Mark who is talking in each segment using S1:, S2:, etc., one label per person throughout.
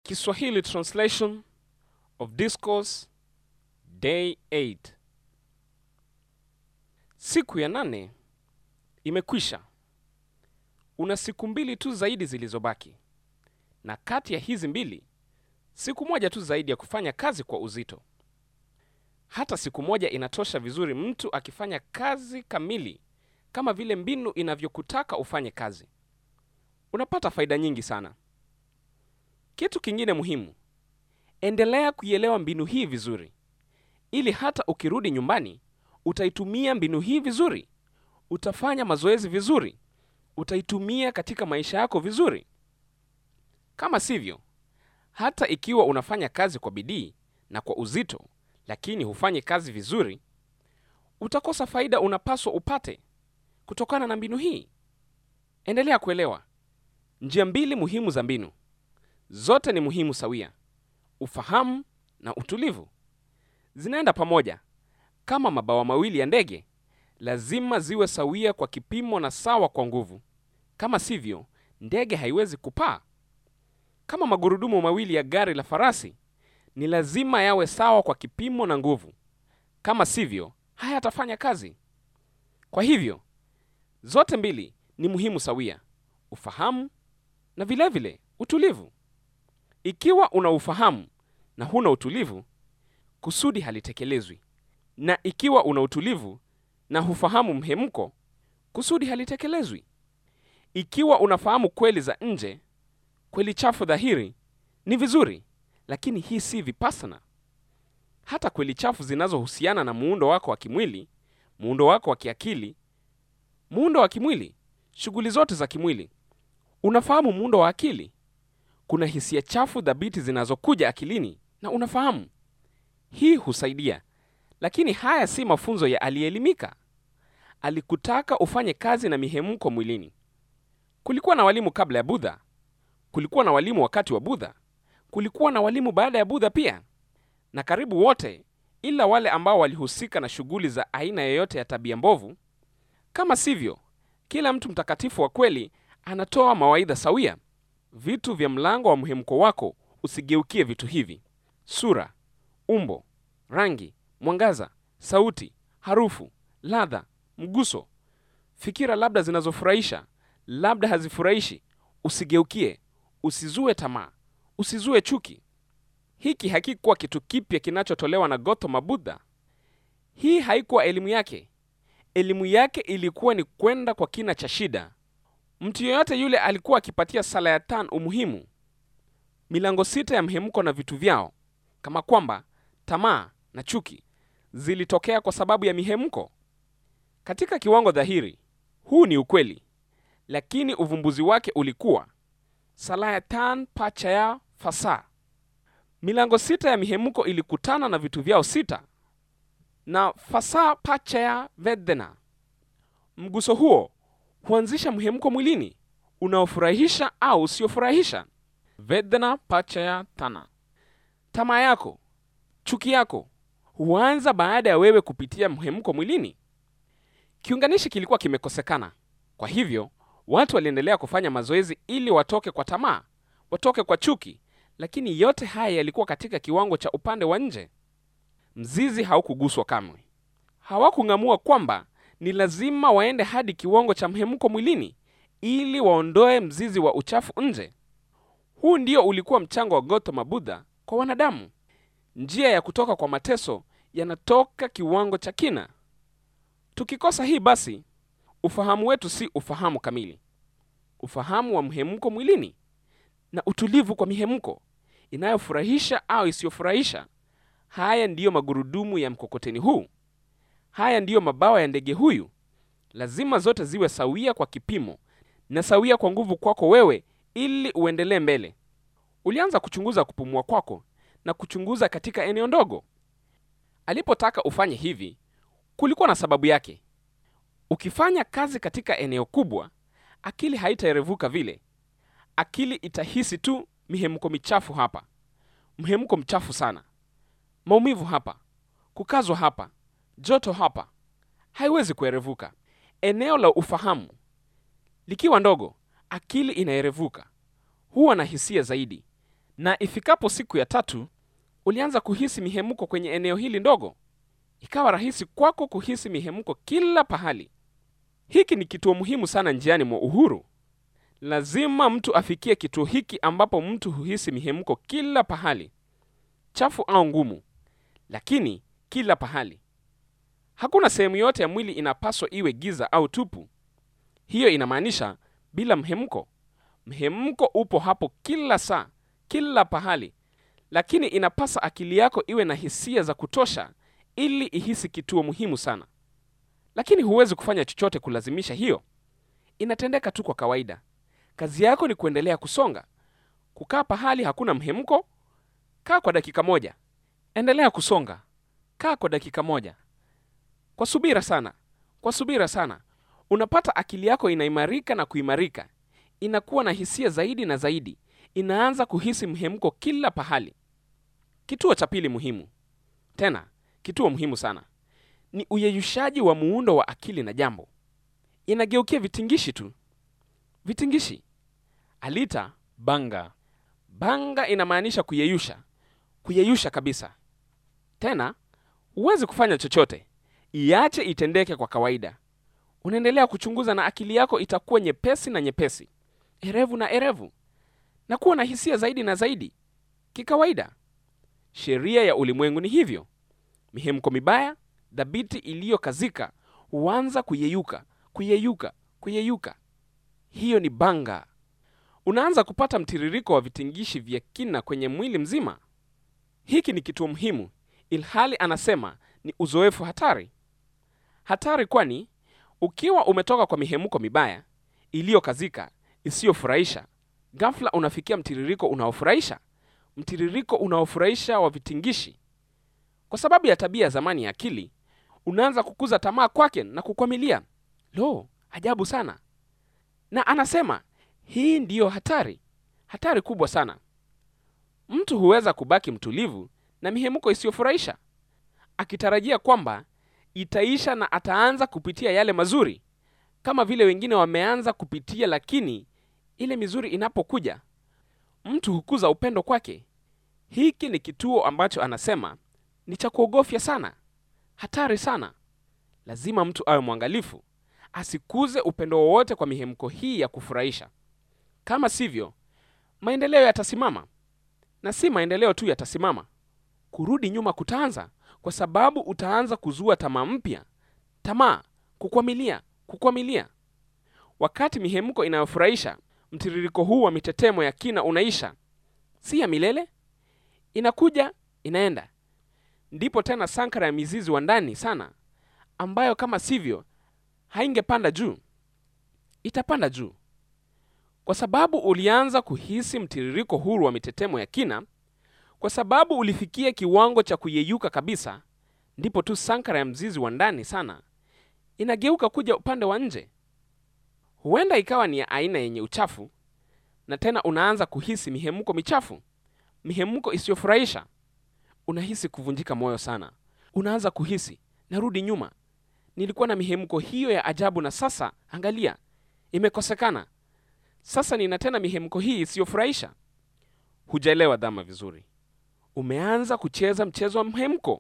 S1: Kiswahili translation of discourse day 8. Siku ya nane imekwisha. Una siku mbili tu zaidi zilizobaki, na kati ya hizi mbili, siku moja tu zaidi ya kufanya kazi kwa uzito. Hata siku moja inatosha vizuri mtu akifanya kazi kamili kama vile mbinu inavyokutaka ufanye kazi. Unapata faida nyingi sana. Kitu kingine muhimu, endelea kuielewa mbinu hii vizuri, ili hata ukirudi nyumbani utaitumia mbinu hii vizuri. Utafanya mazoezi vizuri, utaitumia katika maisha yako vizuri. Kama sivyo, hata ikiwa unafanya kazi kwa bidii na kwa uzito, lakini hufanyi kazi vizuri, utakosa faida unapaswa upate kutokana na mbinu hii. Endelea kuelewa njia mbili muhimu za mbinu. Zote ni muhimu sawia: ufahamu na utulivu. Zinaenda pamoja kama mabawa mawili ya ndege, lazima ziwe sawia kwa kipimo na sawa kwa nguvu. Kama sivyo, ndege haiwezi kupaa. Kama magurudumu mawili ya gari la farasi, ni lazima yawe sawa kwa kipimo na nguvu. Kama sivyo, hayatafanya kazi. Kwa hivyo, zote mbili ni muhimu sawia: ufahamu na vilevile vile, utulivu. Ikiwa una ufahamu na huna utulivu, kusudi halitekelezwi, na ikiwa una utulivu na hufahamu mhemko, kusudi halitekelezwi. Ikiwa unafahamu kweli za nje, kweli chafu dhahiri, ni vizuri, lakini hii si vipassana. Hata kweli chafu zinazohusiana na muundo wako wa kimwili, muundo wako wa kiakili, muundo wa kimwili, shughuli zote za kimwili. Unafahamu muundo wa akili. Kuna hisia chafu dhabiti zinazokuja akilini na unafahamu. Hii husaidia, lakini haya si mafunzo ya aliyeelimika. Alikutaka ufanye kazi na mihemko mwilini. Kulikuwa na walimu kabla ya Budha, kulikuwa na walimu wakati wa Budha, kulikuwa na walimu baada ya Budha pia, na karibu wote, ila wale ambao walihusika na shughuli za aina yoyote ya tabia mbovu. Kama sivyo, kila mtu mtakatifu wa kweli anatoa mawaidha sawia. Vitu vya mlango wa mhemko wako usigeukie vitu hivi: sura, umbo, rangi, mwangaza, sauti, harufu, ladha, mguso, fikira, labda zinazofurahisha, labda hazifurahishi. Usigeukie, usizue tamaa, usizue chuki. Hiki hakikuwa kitu kipya kinachotolewa na Gautama Buddha. Hii haikuwa elimu yake. Elimu yake ilikuwa ni kwenda kwa kina cha shida. Mtu yeyote yule alikuwa akipatia sala ya tan umuhimu, milango sita ya mhemko na vitu vyao, kama kwamba tamaa na chuki zilitokea kwa sababu ya mihemko. Katika kiwango dhahiri, huu ni ukweli, lakini uvumbuzi wake ulikuwa salayatan pachaya fasa. Milango sita ya mihemko ilikutana na vitu vyao sita na fasa pachaya vedana. Mguso huo huanzisha mhemko mwilini unaofurahisha au usiofurahisha. Vedana pachaya tana. Tamaa yako, chuki yako huanza baada ya wewe kupitia mhemko mwilini. Kiunganishi kilikuwa kimekosekana, kwa hivyo watu waliendelea kufanya mazoezi ili watoke kwa tamaa, watoke kwa chuki, lakini yote haya yalikuwa katika kiwango cha upande wa nje. Mzizi haukuguswa kamwe. Hawakung'amua kwamba ni lazima waende hadi kiwango cha mhemko mwilini ili waondoe mzizi wa uchafu nje. Huu ndio ulikuwa mchango wa Gautama Buddha kwa wanadamu. Njia ya kutoka kwa mateso yanatoka kiwango cha kina. Tukikosa hii, basi ufahamu wetu si ufahamu kamili, ufahamu wa mhemko mwilini na utulivu kwa mihemko inayofurahisha au isiyofurahisha. Haya ndiyo magurudumu ya mkokoteni huu. Haya ndiyo mabawa ya ndege huyu. Lazima zote ziwe sawia kwa kipimo na sawia kwa nguvu kwako wewe, ili uendelee mbele. Ulianza kuchunguza kupumua kwako na kuchunguza katika eneo ndogo. Alipotaka ufanye hivi, kulikuwa na sababu yake. Ukifanya kazi katika eneo kubwa, akili haitaerevuka vile. Akili itahisi tu mihemko michafu hapa, mhemko mchafu sana, maumivu hapa, kukazwa hapa joto hapa, haiwezi kuerevuka. Eneo la ufahamu likiwa ndogo, akili inaerevuka, huwa na hisia zaidi, na ifikapo siku ya tatu ulianza kuhisi mihemko kwenye eneo hili ndogo. Ikawa rahisi kwako kuhisi mihemko kila pahali. Hiki ni kituo muhimu sana njiani mwa uhuru. Lazima mtu afikie kituo hiki ambapo mtu huhisi mihemko kila pahali, chafu au ngumu, lakini kila pahali. Hakuna sehemu yote ya mwili inapaswa iwe giza au tupu. Hiyo inamaanisha bila mhemko. Mhemko upo hapo kila saa, kila pahali, lakini inapasa akili yako iwe na hisia za kutosha ili ihisi kituo muhimu sana. Lakini huwezi kufanya chochote kulazimisha hiyo, inatendeka tu kwa kawaida. Kazi yako ni kuendelea kusonga, kukaa pahali hakuna mhemko. Kaa kwa dakika moja, endelea kusonga. Kaa kwa dakika moja, kwa subira sana, kwa subira sana. Unapata akili yako inaimarika na kuimarika, inakuwa na hisia zaidi na zaidi, inaanza kuhisi mhemko kila pahali. Kituo cha pili muhimu, tena kituo muhimu sana, ni uyeyushaji wa muundo wa akili na jambo. Inageukia vitingishi tu, vitingishi. Alita
S2: banga,
S1: banga inamaanisha kuyeyusha, kuyeyusha kabisa. Tena huwezi kufanya chochote, iache itendeke kwa kawaida. Unaendelea kuchunguza na akili yako itakuwa nyepesi na nyepesi, erevu na erevu, na kuwa na hisia zaidi na zaidi kikawaida. Sheria ya ulimwengu ni hivyo. Mihemko mibaya dhabiti iliyokazika huanza kuyeyuka, kuyeyuka, kuyeyuka. Hiyo ni banga. Unaanza kupata mtiririko wa vitingishi vya kina kwenye mwili mzima. Hiki ni kituo muhimu, ilhali anasema ni uzoefu hatari. Hatari kwani ukiwa umetoka kwa mihemko mibaya iliyokazika isiyofurahisha, ghafla unafikia mtiririko unaofurahisha, mtiririko unaofurahisha wa vitingishi. Kwa sababu ya tabia ya zamani ya akili, unaanza kukuza tamaa kwake na kukwamilia. Lo, ajabu sana! Na anasema hii ndiyo hatari, hatari kubwa sana. Mtu huweza kubaki mtulivu na mihemko isiyofurahisha akitarajia kwamba itaisha na ataanza kupitia yale mazuri kama vile wengine wameanza kupitia, lakini ile mizuri inapokuja, mtu hukuza upendo kwake. Hiki ni kituo ambacho anasema ni cha kuogofya sana, hatari sana. Lazima mtu awe mwangalifu asikuze upendo wowote kwa mihemko hii ya kufurahisha. Kama sivyo, maendeleo yatasimama, na si maendeleo tu yatasimama, kurudi nyuma kutaanza, kwa sababu utaanza kuzua tamaa mpya, tamaa, kukwamilia, kukwamilia. Wakati mihemko inayofurahisha, mtiririko huu wa mitetemo ya kina unaisha, si ya milele, inakuja inaenda. Ndipo tena sankara ya mizizi wa ndani sana, ambayo kama sivyo haingepanda juu, itapanda juu kwa sababu ulianza kuhisi mtiririko huru wa mitetemo ya kina, kwa sababu ulifikia kiwango cha kuyeyuka kabisa. Ndipo tu sankara ya mzizi wa ndani sana inageuka kuja upande wa nje. Huenda ikawa ni ya aina yenye uchafu, na tena unaanza kuhisi mihemko michafu, mihemko isiyofurahisha. Unahisi kuvunjika moyo sana, unaanza kuhisi narudi nyuma, nilikuwa na mihemko hiyo ya ajabu, na sasa angalia, imekosekana. Sasa nina tena mihemko hii isiyofurahisha. Hujaelewa dhama vizuri, umeanza kucheza mchezo wa mhemko.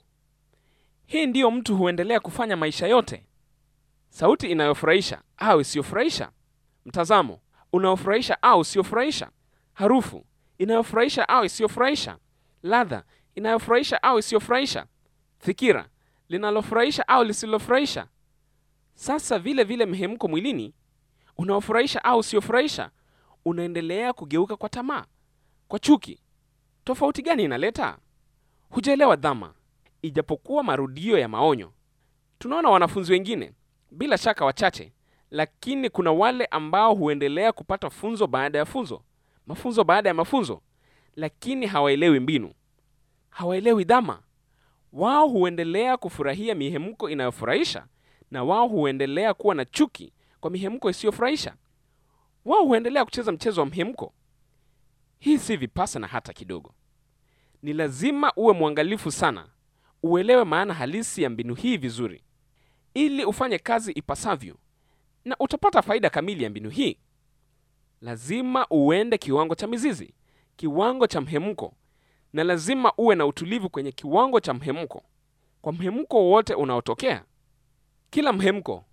S1: Hii ndiyo mtu huendelea kufanya maisha yote. Sauti inayofurahisha au isiyofurahisha, mtazamo unaofurahisha au usiyofurahisha, harufu inayofurahisha au isiyofurahisha, ladha inayofurahisha au isiyofurahisha, fikira linalofurahisha au lisilofurahisha. Sasa vile vile mhemko mwilini unaofurahisha au usiofurahisha unaendelea kugeuka kwa tamaa, kwa chuki. Tofauti gani inaleta? Hujaelewa dhama, ijapokuwa marudio ya maonyo. Tunaona wanafunzi wengine, bila shaka wachache, lakini kuna wale ambao huendelea kupata funzo baada ya funzo, mafunzo baada ya mafunzo, lakini hawaelewi mbinu, hawaelewi dhama. Wao huendelea kufurahia mihemko inayofurahisha na wao huendelea kuwa na chuki kwa mihemko isiyofurahisha. Wao huendelea kucheza mchezo wa mhemko. Hii si vipasana hata kidogo. Ni lazima uwe mwangalifu sana, uelewe maana halisi ya mbinu hii vizuri, ili ufanye kazi ipasavyo, na utapata faida kamili ya mbinu hii. Lazima uende kiwango cha mizizi, kiwango cha mhemko, na lazima uwe na utulivu kwenye kiwango cha mhemko. Kwa mhemko wowote unaotokea, kila mhemko,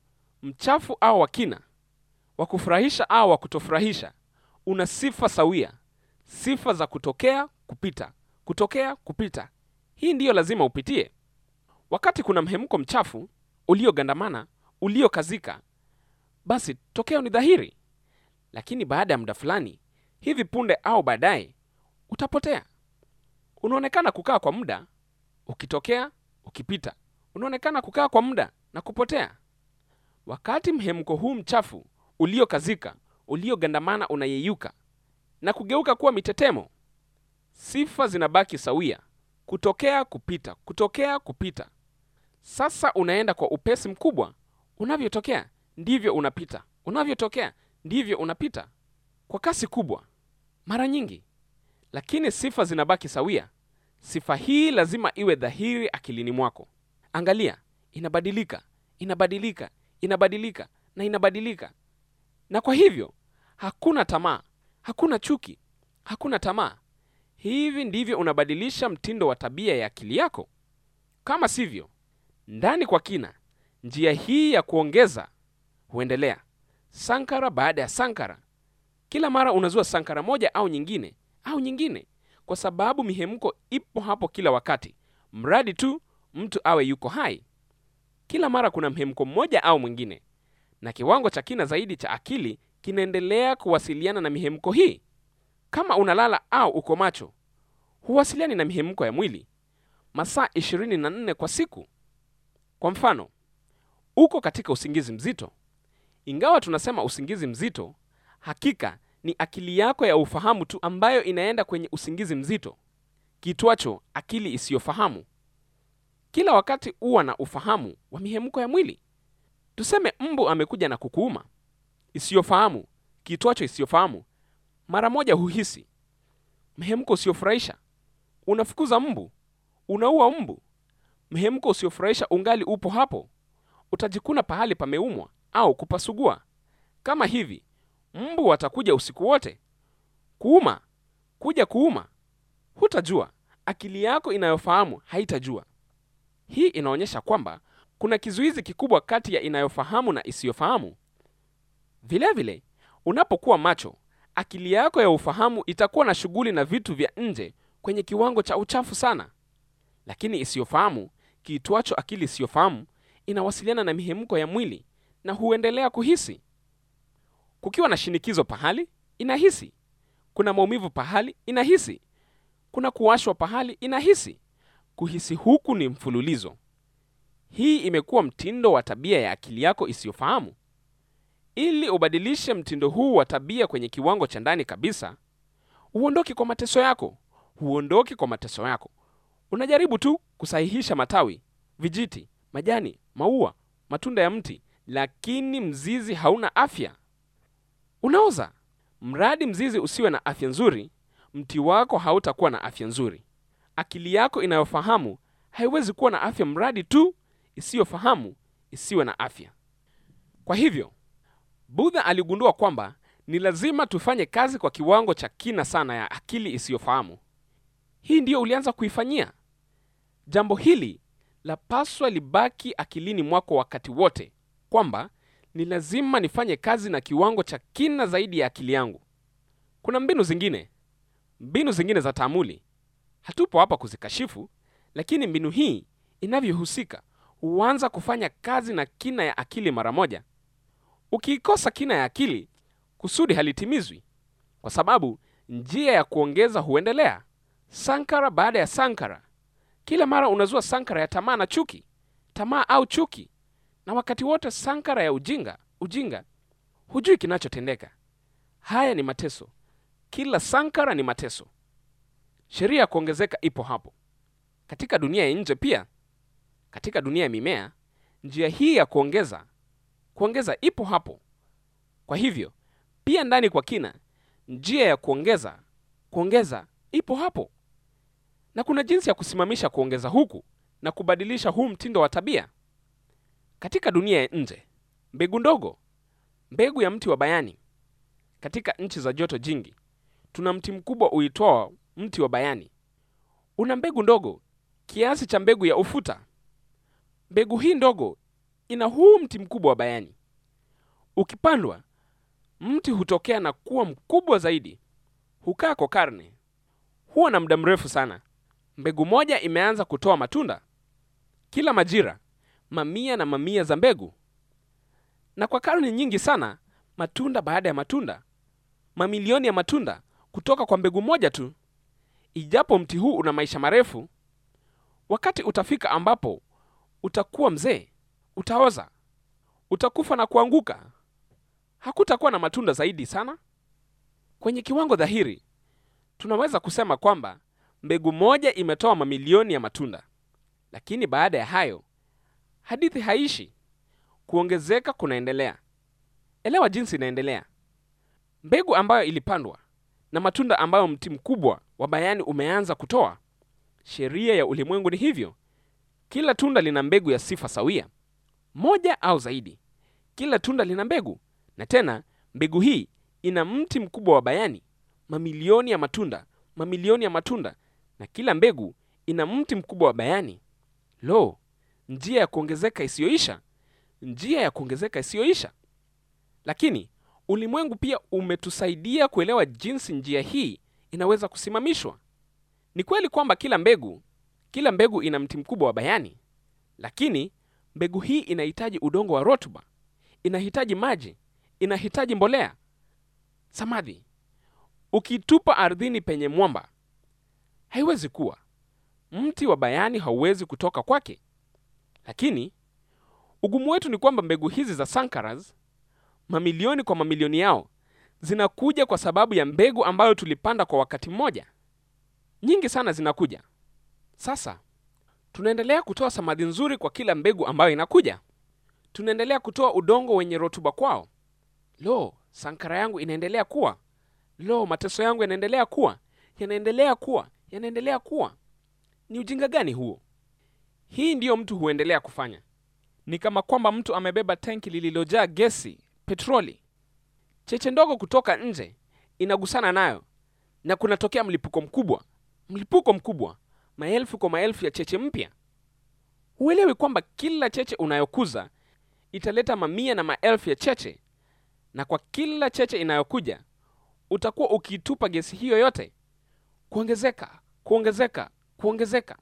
S1: mchafu au wa kina, wa kufurahisha au wa kutofurahisha, una sifa sawia, sifa za kutokea, kupita, kutokea, kupita. Hii ndiyo lazima upitie. Wakati kuna mhemko mchafu uliogandamana, uliokazika, basi tokeo ni dhahiri, lakini baada ya muda fulani, hivi punde au baadaye, utapotea. Unaonekana kukaa kwa muda ukitokea, ukipita, unaonekana kukaa kwa muda na kupotea. Wakati mhemko huu mchafu uliokazika, uliogandamana unayeyuka na kugeuka kuwa mitetemo, sifa zinabaki sawia, kutokea, kupita, kutokea, kupita. Sasa unaenda kwa upesi mkubwa. Unavyotokea ndivyo unapita, unavyotokea ndivyo unapita kwa kasi kubwa mara nyingi, lakini sifa zinabaki sawia. Sifa hii lazima iwe dhahiri akilini mwako. Angalia, inabadilika, inabadilika, inabadilika na inabadilika. Na kwa hivyo hakuna tamaa, hakuna chuki, hakuna tamaa. Hivi ndivyo unabadilisha mtindo wa tabia ya akili yako. Kama sivyo, ndani kwa kina, njia hii ya kuongeza huendelea sankara baada ya sankara. Kila mara unazua sankara moja au nyingine au nyingine, kwa sababu mihemko ipo hapo kila wakati, mradi tu mtu awe yuko hai. Kila mara kuna mhemko mmoja au mwingine, na kiwango cha kina zaidi cha akili kinaendelea kuwasiliana na mihemko hii. Kama unalala au uko macho, huwasiliani na mihemko ya mwili masaa 24 kwa siku. Kwa mfano, uko katika usingizi mzito. Ingawa tunasema usingizi mzito, hakika ni akili yako ya ufahamu tu ambayo inaenda kwenye usingizi mzito, kitwacho akili isiyofahamu. Kila wakati huwa na ufahamu wa mihemko ya mwili. Tuseme mbu amekuja na kukuuma, isiyofahamu, kitwacho isiyofahamu, mara moja huhisi mhemko usiofurahisha, unafukuza mbu, unaua mbu. Mhemko usiofurahisha ungali upo hapo, utajikuna pahali pameumwa au kupasugua. Kama hivi, mbu watakuja usiku wote kuuma, kuja kuuma, hutajua. Akili yako inayofahamu haitajua. Hii inaonyesha kwamba kuna kizuizi kikubwa kati ya inayofahamu na isiyofahamu. Vilevile, unapokuwa macho, akili yako ya ufahamu itakuwa na shughuli na vitu vya nje kwenye kiwango cha uchafu sana, lakini isiyofahamu, kiitwacho akili isiyofahamu, inawasiliana na mihemko ya mwili na huendelea kuhisi. Kukiwa na shinikizo pahali, inahisi. Kuna maumivu pahali, inahisi. Kuna kuwashwa pahali, inahisi. Kuhisi huku ni mfululizo. Hii imekuwa mtindo wa tabia ya akili yako isiyofahamu. Ili ubadilishe mtindo huu wa tabia kwenye kiwango cha ndani kabisa, huondoki kwa mateso yako, huondoki kwa mateso yako. Unajaribu tu kusahihisha matawi, vijiti, majani, maua, matunda ya mti, lakini mzizi hauna afya, unaoza. Mradi mzizi usiwe na afya nzuri, mti wako hautakuwa na afya nzuri. Akili yako inayofahamu haiwezi kuwa na afya mradi tu isiyofahamu isiwe na afya. Kwa hivyo Budha aligundua kwamba ni lazima tufanye kazi kwa kiwango cha kina sana ya akili isiyofahamu. Hii ndiyo ulianza kuifanyia. Jambo hili lapaswa libaki akilini mwako wakati wote, kwamba ni lazima nifanye kazi na kiwango cha kina zaidi ya akili yangu. Kuna mbinu zingine, mbinu zingine za taamuli. Hatupo hapa kuzikashifu, lakini mbinu hii inavyohusika huanza kufanya kazi na kina ya akili mara moja. Ukiikosa kina ya akili, kusudi halitimizwi, kwa sababu njia ya kuongeza huendelea sankara baada ya sankara. Kila mara unazua sankara ya tamaa na chuki, tamaa au chuki, na wakati wote sankara ya ujinga, ujinga. Hujui kinachotendeka. Haya ni mateso, kila sankara ni mateso. Sheria ya kuongezeka ipo hapo katika dunia ya nje pia. Katika dunia ya mimea, njia hii ya kuongeza kuongeza ipo hapo. Kwa hivyo pia ndani kwa kina, njia ya kuongeza kuongeza ipo hapo, na kuna jinsi ya kusimamisha kuongeza huku na kubadilisha huu mtindo wa tabia. Katika dunia ya nje, mbegu ndogo, mbegu ya mti wa bayani, katika nchi za joto jingi, tuna mti mkubwa uitwao mti wa bayani. Una mbegu ndogo kiasi cha mbegu ya ufuta. Mbegu hii ndogo ina huu mti mkubwa wa bayani. Ukipandwa, mti hutokea na kuwa mkubwa zaidi. Hukaa kwa karne, huwa na muda mrefu sana. Mbegu moja imeanza kutoa matunda kila majira, mamia na mamia za mbegu, na kwa karne nyingi sana, matunda baada ya matunda, mamilioni ya matunda kutoka kwa mbegu moja tu. Ijapo mti huu una maisha marefu, wakati utafika ambapo utakuwa mzee, utaoza, utakufa na kuanguka. Hakutakuwa na matunda zaidi sana. Kwenye kiwango dhahiri, tunaweza kusema kwamba mbegu moja imetoa mamilioni ya matunda, lakini baada ya hayo hadithi haishi. Kuongezeka kunaendelea. Elewa jinsi inaendelea. Mbegu ambayo ilipandwa na matunda ambayo mti mkubwa wa bayani umeanza kutoa. Sheria ya ulimwengu ni hivyo. Kila tunda lina mbegu ya sifa sawia, moja au zaidi. Kila tunda lina mbegu, na tena mbegu hii ina mti mkubwa wa bayani, mamilioni ya matunda, mamilioni ya matunda, na kila mbegu ina mti mkubwa wa bayani. Lo, njia ya kuongezeka isiyoisha, njia ya kuongezeka isiyoisha! Lakini ulimwengu pia umetusaidia kuelewa jinsi njia hii inaweza kusimamishwa. Ni kweli kwamba kila mbegu, kila mbegu ina mti mkubwa wa bayani, lakini mbegu hii inahitaji udongo wa rutuba, inahitaji maji, inahitaji mbolea. Samadhi ukitupa ardhini penye mwamba, haiwezi kuwa. Mti wa bayani hauwezi kutoka kwake. Lakini ugumu wetu ni kwamba mbegu hizi za sankaras, mamilioni kwa mamilioni yao, zinakuja kwa sababu ya mbegu ambayo tulipanda kwa wakati mmoja. Nyingi sana zinakuja. Sasa tunaendelea kutoa samadhi nzuri kwa kila mbegu ambayo inakuja. Tunaendelea kutoa udongo wenye rutuba kwao. Lo, sankara yangu inaendelea kuwa. Lo, mateso yangu yanaendelea kuwa, yanaendelea kuwa, yanaendelea kuwa. Ni ujinga gani huo? Hii ndiyo mtu huendelea kufanya. Ni kama kwamba mtu amebeba tanki lililojaa gesi, petroli. Cheche ndogo kutoka nje inagusana nayo na kunatokea mlipuko mkubwa, mlipuko mkubwa, maelfu kwa maelfu ya cheche mpya. Huelewi kwamba kila cheche unayokuza italeta mamia na maelfu ya cheche, na kwa kila cheche inayokuja utakuwa ukiitupa gesi hiyo yote, kuongezeka, kuongezeka, kuongezeka.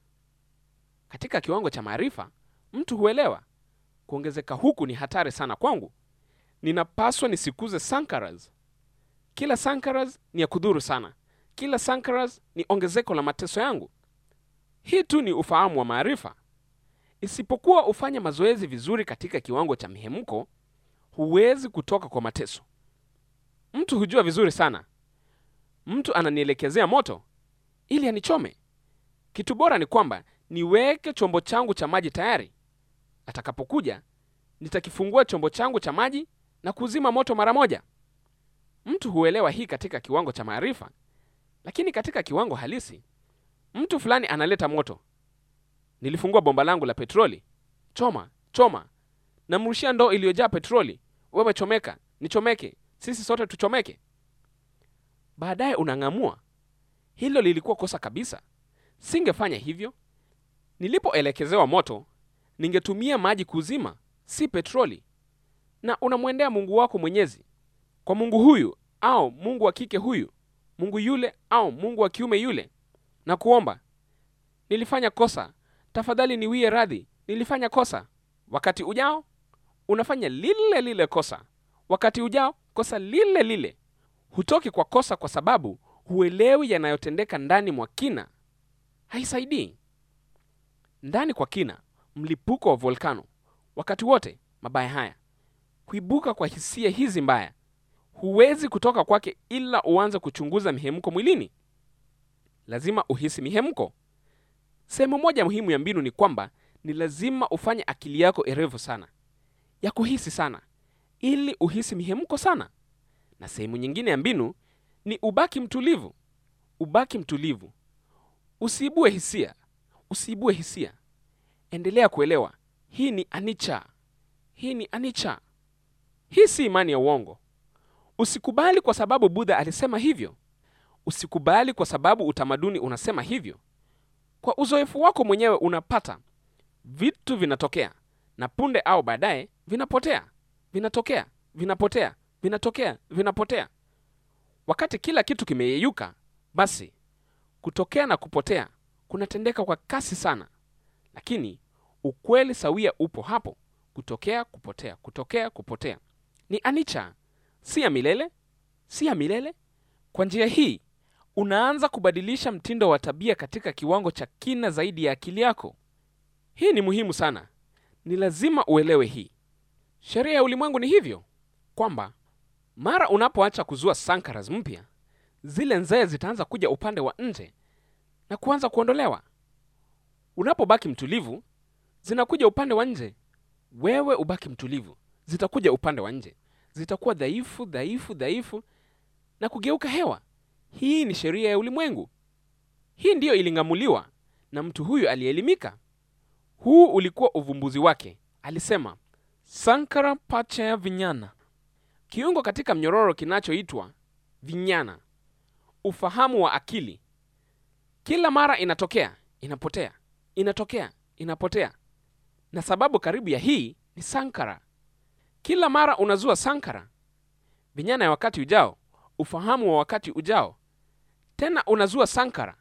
S1: Katika kiwango cha maarifa, mtu huelewa kuongezeka huku ni hatari sana kwangu. Ninapaswa nisikuze sankaras. Kila sankaras ni ya kudhuru sana. Kila sankaras ni ongezeko la mateso yangu. Hii tu ni ufahamu wa maarifa. Isipokuwa ufanye mazoezi vizuri katika kiwango cha mihemko, huwezi kutoka kwa mateso. Mtu hujua vizuri sana, mtu ananielekezea moto ili anichome. Kitu bora ni kwamba niweke chombo changu cha maji tayari. Atakapokuja nitakifungua chombo changu cha maji na kuzima moto mara moja. Mtu huelewa hii katika kiwango cha maarifa, lakini katika kiwango halisi, mtu fulani analeta moto. Nilifungua bomba langu la petroli, choma choma, namrushia ndoo iliyojaa petroli. Wewe chomeka, nichomeke, sisi sote tuchomeke. Baadaye unang'amua, hilo lilikuwa kosa kabisa, singefanya hivyo. Nilipoelekezewa moto, ningetumia maji kuzima, si petroli. Na unamwendea Mungu wako Mwenyezi, kwa Mungu huyu au Mungu wa kike huyu, Mungu yule au Mungu wa kiume yule, na kuomba, nilifanya kosa, tafadhali niwie radhi, nilifanya kosa. Wakati ujao unafanya lile lile kosa, wakati ujao kosa lile lile. Hutoki kwa kosa kwa sababu huelewi yanayotendeka ndani mwa kina. Haisaidii. Ndani kwa kina, mlipuko wa volkano, wakati wote mabaya haya kuibuka kwa hisia hizi mbaya, huwezi kutoka kwake ila uanze kuchunguza mihemko mwilini. Lazima uhisi mihemko. Sehemu moja muhimu ya mbinu ni kwamba ni lazima ufanye akili yako erevu sana ya kuhisi sana, ili uhisi mihemko sana. Na sehemu nyingine ya mbinu ni ubaki mtulivu, ubaki mtulivu, usiibue hisia, usiibue hisia. Endelea kuelewa, hii ni anicca, hii ni anicca. Hii si imani ya uongo. Usikubali kwa sababu Budha alisema hivyo. usikubali kwa sababu utamaduni unasema hivyo. Kwa uzoefu wako mwenyewe unapata vitu vinatokea na punde au baadaye vinapotea, vinatokea, vinapotea, vinatokea, vinapotea. Wakati kila kitu kimeyeyuka, basi kutokea na kupotea kunatendeka kwa kasi sana, lakini ukweli sawia upo hapo: kutokea, kupotea, kutokea, kupotea. Ni anicca, si ya milele, si ya milele. Kwa njia hii unaanza kubadilisha mtindo wa tabia katika kiwango cha kina zaidi ya akili yako. Hii ni muhimu sana, ni lazima uelewe hii. Sheria ya ulimwengu ni hivyo kwamba mara unapoacha kuzua sankaras mpya, zile nzee zitaanza kuja upande wa nje na kuanza kuondolewa. Unapobaki mtulivu, zinakuja upande wa nje. Wewe ubaki mtulivu, zitakuja upande wa nje, zitakuwa dhaifu, dhaifu, dhaifu na kugeuka hewa. Hii ni sheria ya ulimwengu. Hii ndiyo iling'amuliwa na mtu huyu aliyeelimika. Huu ulikuwa uvumbuzi wake. Alisema sankara pachaya vinyana, kiungo katika mnyororo kinachoitwa vinyana, ufahamu wa akili. Kila mara inatokea, inapotea, inatokea, inapotea, na sababu karibu ya hii ni sankara. Kila mara unazua sankara, vinyana ya wakati ujao, ufahamu wa wakati ujao, tena unazua sankara,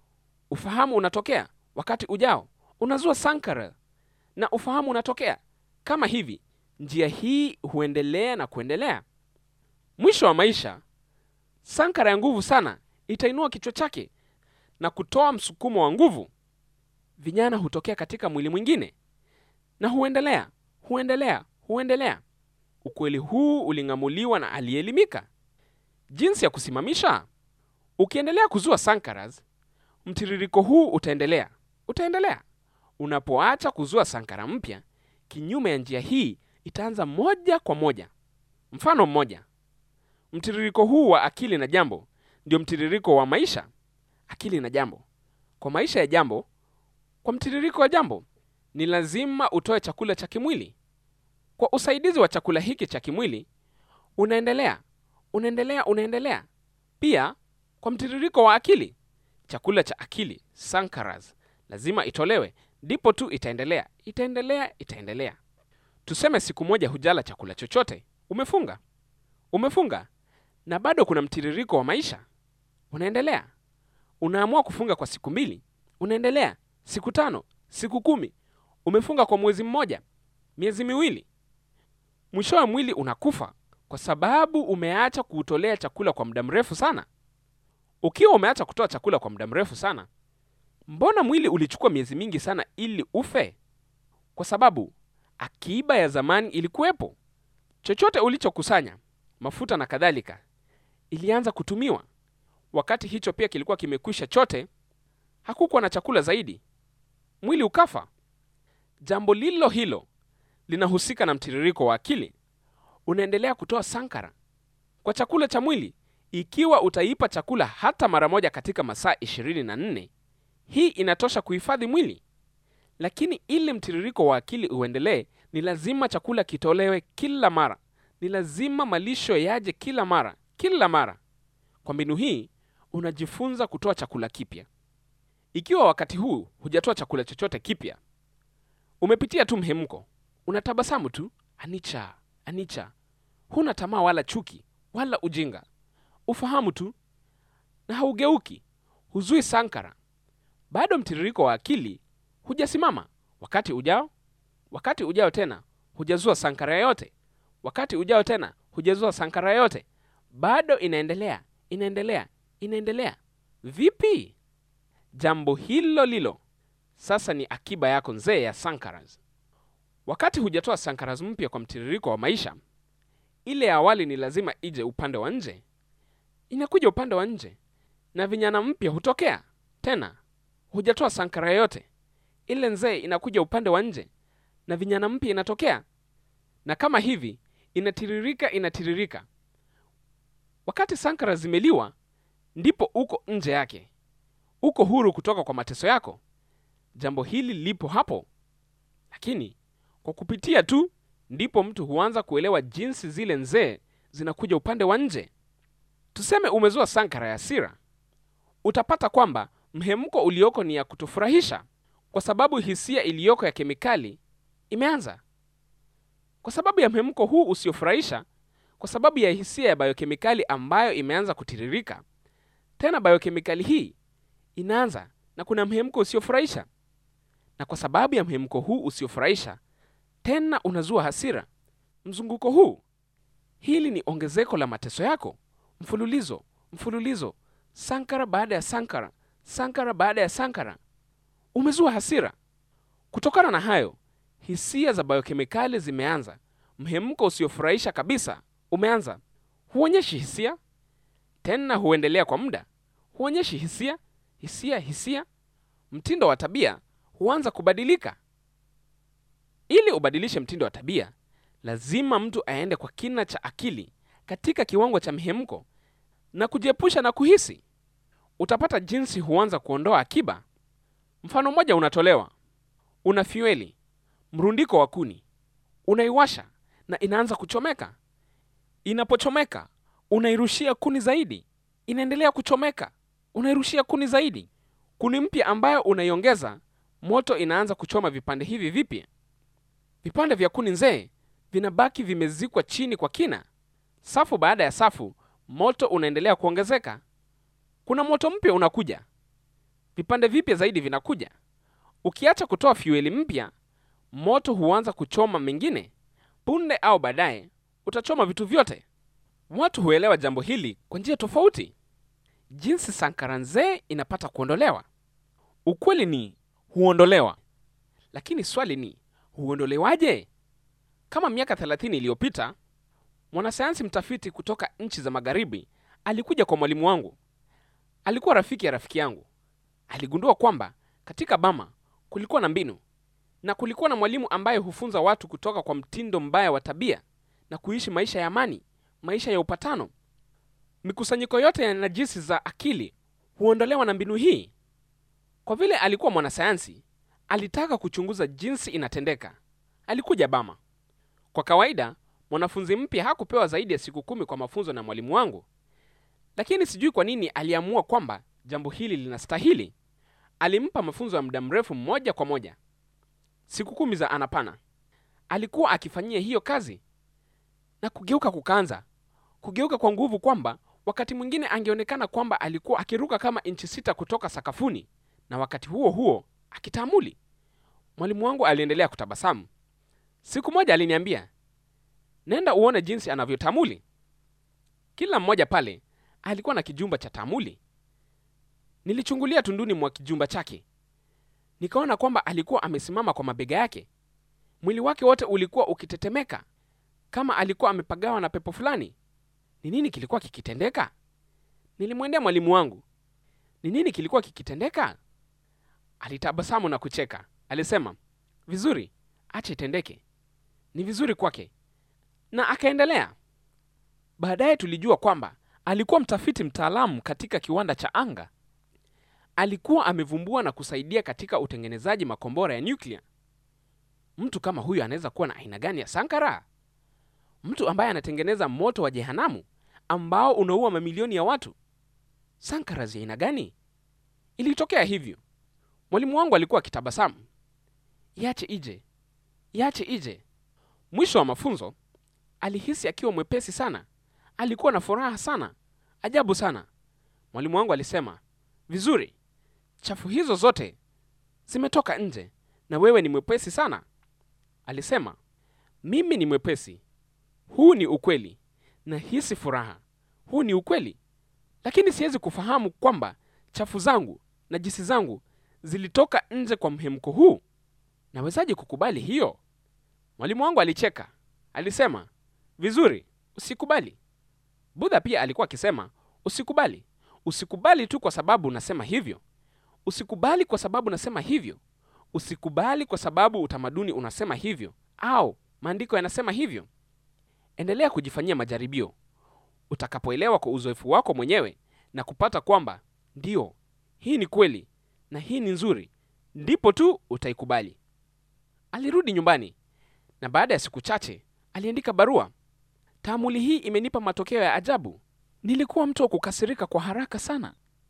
S1: ufahamu unatokea wakati ujao, unazua sankara na ufahamu unatokea kama hivi. Njia hii huendelea na kuendelea. Mwisho wa maisha, sankara ya nguvu sana itainua kichwa chake na kutoa msukumo wa nguvu. Vinyana hutokea katika mwili mwingine na huendelea, huendelea, huendelea. Ukweli huu uling'amuliwa na aliyeelimika. Jinsi ya kusimamisha: ukiendelea kuzua sankaras, mtiririko huu utaendelea, utaendelea. Unapoacha kuzua sankara mpya, kinyume ya njia hii itaanza moja kwa moja. Mfano mmoja, mtiririko huu wa akili na jambo ndio mtiririko wa maisha. Akili na jambo, kwa maisha ya jambo, kwa mtiririko wa jambo, ni lazima utoe chakula cha kimwili. Kwa usaidizi wa chakula hiki cha kimwili, unaendelea, unaendelea, unaendelea. Pia kwa mtiririko wa akili, chakula cha akili sankaras lazima itolewe, ndipo tu itaendelea, itaendelea, itaendelea. Tuseme siku moja hujala chakula chochote, umefunga, umefunga, na bado kuna mtiririko wa maisha, unaendelea. Unaamua kufunga kwa siku mbili, unaendelea, siku tano, siku kumi, umefunga kwa mwezi mmoja, miezi miwili. Mwishowe mwili unakufa kwa sababu umeacha kuutolea chakula kwa muda mrefu sana. Ukiwa umeacha kutoa chakula kwa muda mrefu sana, mbona mwili ulichukua miezi mingi sana ili ufe? Kwa sababu akiba ya zamani ilikuwepo. Chochote ulichokusanya, mafuta na kadhalika, ilianza kutumiwa. Wakati hicho pia kilikuwa kimekwisha chote, hakukuwa na chakula zaidi, mwili ukafa. Jambo lilo hilo linahusika na mtiririko wa akili. Unaendelea kutoa sankara kwa chakula cha mwili. Ikiwa utaipa chakula hata mara moja katika masaa ishirini na nne, hii inatosha kuhifadhi mwili. Lakini ili mtiririko wa akili uendelee, ni lazima chakula kitolewe kila mara, ni lazima malisho yaje kila mara, kila mara. Kwa mbinu hii unajifunza kutoa chakula kipya. Ikiwa wakati huu hujatoa chakula chochote kipya, umepitia tu mhemko, unatabasamu tu, anicca, anicca, huna tamaa wala chuki wala ujinga, ufahamu tu na haugeuki, huzui sankara, bado mtiririko wa akili hujasimama. Wakati ujao, wakati ujao tena hujazua sankara yote, wakati ujao tena hujazua sankara yote, bado inaendelea, inaendelea, inaendelea. Vipi? Jambo hilo lilo sasa ni akiba yako nzee ya sankaras. Wakati hujatoa sankaras mpya kwa mtiririko wa maisha, ile ya awali ni lazima ije upande wa nje, inakuja upande wa nje, na vinyana mpya hutokea tena. Hujatoa sankara yote, ile nzee inakuja upande wa nje, na vinyana mpya inatokea, na kama hivi inatiririka, inatiririka. Wakati sankara zimeliwa, ndipo uko nje yake, uko huru kutoka kwa mateso yako. Jambo hili lipo hapo, lakini kwa kupitia tu ndipo mtu huanza kuelewa jinsi zile nzee zinakuja upande wa nje. Tuseme umezua sankara ya hasira, utapata kwamba mhemko ulioko ni ya kutofurahisha, kwa sababu hisia iliyoko ya kemikali imeanza. Kwa sababu ya mhemko huu usiofurahisha, kwa sababu ya hisia ya biokemikali ambayo imeanza kutiririka, tena biokemikali hii inaanza na kuna mhemko usiofurahisha, na kwa sababu ya mhemko huu usiofurahisha, tena unazua hasira. Mzunguko huu, hili ni ongezeko la mateso yako, mfululizo mfululizo, sankara baada ya sankara, sankara baada ya sankara, umezua hasira. Kutokana na hayo, hisia za biokemikali zimeanza. Mhemko usiofurahisha kabisa umeanza. Huonyeshi hisia tena, huendelea kwa muda. Huonyeshi hisia, hisia, hisia. Mtindo wa tabia huanza kubadilika. Ili ubadilishe mtindo wa tabia, lazima mtu aende kwa kina cha akili katika kiwango cha mhemko na kujiepusha na kuhisi. Utapata jinsi huanza kuondoa akiba. Mfano mmoja unatolewa: una fueli, mrundiko wa kuni, unaiwasha na inaanza kuchomeka. Inapochomeka, unairushia kuni zaidi, inaendelea kuchomeka, unairushia kuni zaidi. Kuni mpya ambayo unaiongeza, moto inaanza kuchoma vipande hivi vipya. Vipande vya kuni nzee vinabaki vimezikwa chini kwa kina. Safu baada ya safu, moto unaendelea kuongezeka. Kuna moto mpya unakuja, vipande vipya zaidi vinakuja. Ukiacha kutoa fueli mpya, moto huanza kuchoma mengine. Punde au baadaye utachoma vitu vyote. Watu huelewa jambo hili kwa njia tofauti, jinsi sankara nzee inapata kuondolewa. Ukweli ni huondolewa, lakini swali ni huondolewaje? Kama miaka 30 iliyopita, mwanasayansi mtafiti kutoka nchi za magharibi alikuja kwa mwalimu wangu. Alikuwa rafiki ya rafiki yangu. Aligundua kwamba katika Bama kulikuwa na mbinu na kulikuwa na mwalimu ambaye hufunza watu kutoka kwa mtindo mbaya wa tabia na kuishi maisha ya amani, maisha ya upatano. Mikusanyiko yote ya najisi za akili huondolewa na mbinu hii. Kwa vile alikuwa mwanasayansi, alitaka kuchunguza jinsi inatendeka. Alikuja Bama. Kwa kawaida, mwanafunzi mpya hakupewa zaidi ya siku kumi kwa mafunzo na mwalimu wangu, lakini sijui kwa nini aliamua kwamba jambo hili linastahili. Alimpa mafunzo ya muda mrefu moja kwa moja, siku kumi za anapana. Alikuwa akifanyia hiyo kazi na kugeuka kukaanza kugeuka kwa nguvu, kwamba wakati mwingine angeonekana kwamba alikuwa akiruka kama inchi sita kutoka sakafuni, na wakati huo huo akitaamuli. Mwalimu wangu aliendelea kutabasamu. Siku moja aliniambia, nenda uone jinsi anavyotamuli. Kila mmoja pale alikuwa na kijumba cha tamuli. Nilichungulia tunduni mwa kijumba chake, nikaona kwamba alikuwa amesimama kwa mabega yake. Mwili wake wote ulikuwa ukitetemeka kama alikuwa amepagawa na pepo fulani. Ni nini kilikuwa kikitendeka? Nilimwendea mwalimu wangu. Ni nini kilikuwa kikitendeka? Alitabasamu na kucheka. Alisema, vizuri, acha itendeke, ni vizuri kwake, na akaendelea. Baadaye tulijua kwamba alikuwa mtafiti mtaalamu katika kiwanda cha anga. Alikuwa amevumbua na kusaidia katika utengenezaji makombora ya nyuklia. Mtu kama huyu anaweza kuwa na aina gani ya sankara? Mtu ambaye anatengeneza moto wa jehanamu ambao unaua mamilioni ya watu. Sankara za aina gani? Ilitokea hivyo. Mwalimu wangu alikuwa akitabasamu. Iache ije, iache ije. Mwisho wa mafunzo alihisi akiwa mwepesi sana, alikuwa na furaha sana, ajabu sana. Mwalimu wangu alisema, vizuri, chafu hizo zote zimetoka nje na wewe ni mwepesi sana. Alisema, mimi ni mwepesi, huu ni ukweli, nahisi furaha, huu ni ukweli, lakini siwezi kufahamu kwamba chafu zangu na jisi zangu zilitoka nje kwa mhemko huu. Nawezaje kukubali hiyo? Mwalimu wangu alicheka, alisema, vizuri, usikubali. Budha pia alikuwa akisema, usikubali, usikubali tu kwa sababu nasema hivyo, usikubali kwa sababu nasema hivyo, usikubali kwa sababu utamaduni unasema hivyo au maandiko yanasema hivyo. Endelea kujifanyia majaribio. Utakapoelewa kwa uzoefu wako mwenyewe na kupata kwamba ndiyo, hii ni kweli na hii ni nzuri, ndipo tu utaikubali. Alirudi nyumbani na baada ya siku chache aliandika barua. Taamuli hii imenipa matokeo ya ajabu. Nilikuwa mtu wa kukasirika kwa haraka sana.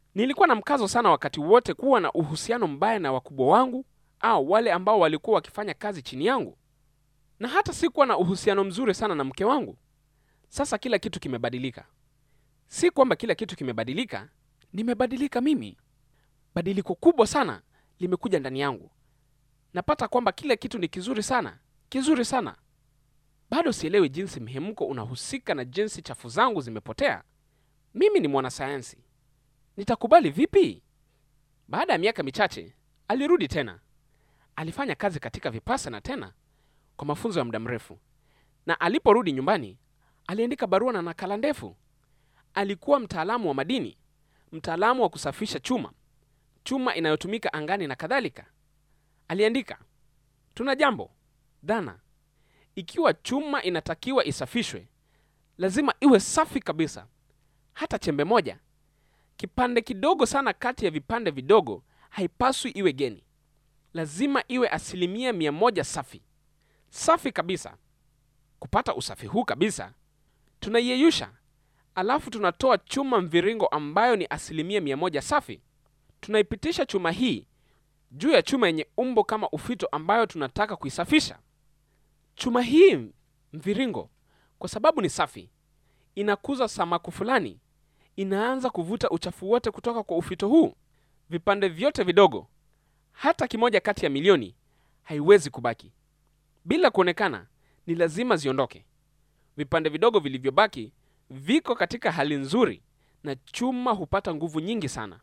S1: Nilikuwa na mkazo sana wakati wote kuwa na uhusiano mbaya na wakubwa wangu au wale ambao walikuwa wakifanya kazi chini yangu, na hata sikuwa na uhusiano mzuri sana na mke wangu. Sasa kila kitu kimebadilika. Si kwamba kila kitu kimebadilika, nimebadilika mimi. Badiliko kubwa sana limekuja ndani yangu. Napata kwamba kila kitu ni kizuri sana, kizuri sana. Bado sielewi jinsi mhemko unahusika na jinsi chafu zangu zimepotea. Mimi ni mwanasayansi, nitakubali vipi? Baada ya miaka michache alirudi tena. Alifanya kazi katika Vipassana tena kwa mafunzo ya muda mrefu, na aliporudi nyumbani aliandika barua na nakala ndefu. Alikuwa mtaalamu wa madini, mtaalamu wa kusafisha chuma, chuma inayotumika angani na kadhalika. Aliandika, tuna jambo dhana, ikiwa chuma inatakiwa isafishwe, lazima iwe safi kabisa, hata chembe moja, kipande kidogo sana kati ya vipande vidogo haipaswi iwe geni. Lazima iwe asilimia mia moja safi, safi kabisa. Kupata usafi huu kabisa, tunaiyeyusha, alafu tunatoa chuma mviringo ambayo ni asilimia mia moja safi. Tunaipitisha chuma hii juu ya chuma yenye umbo kama ufito ambayo tunataka kuisafisha. Chuma hii mviringo, kwa sababu ni safi, inakuza samaku fulani, inaanza kuvuta uchafu wote kutoka kwa ufito huu. Vipande vyote vidogo, hata kimoja kati ya milioni, haiwezi kubaki bila kuonekana. Ni lazima ziondoke. Vipande vidogo vilivyobaki viko katika hali nzuri, na chuma hupata nguvu nyingi sana.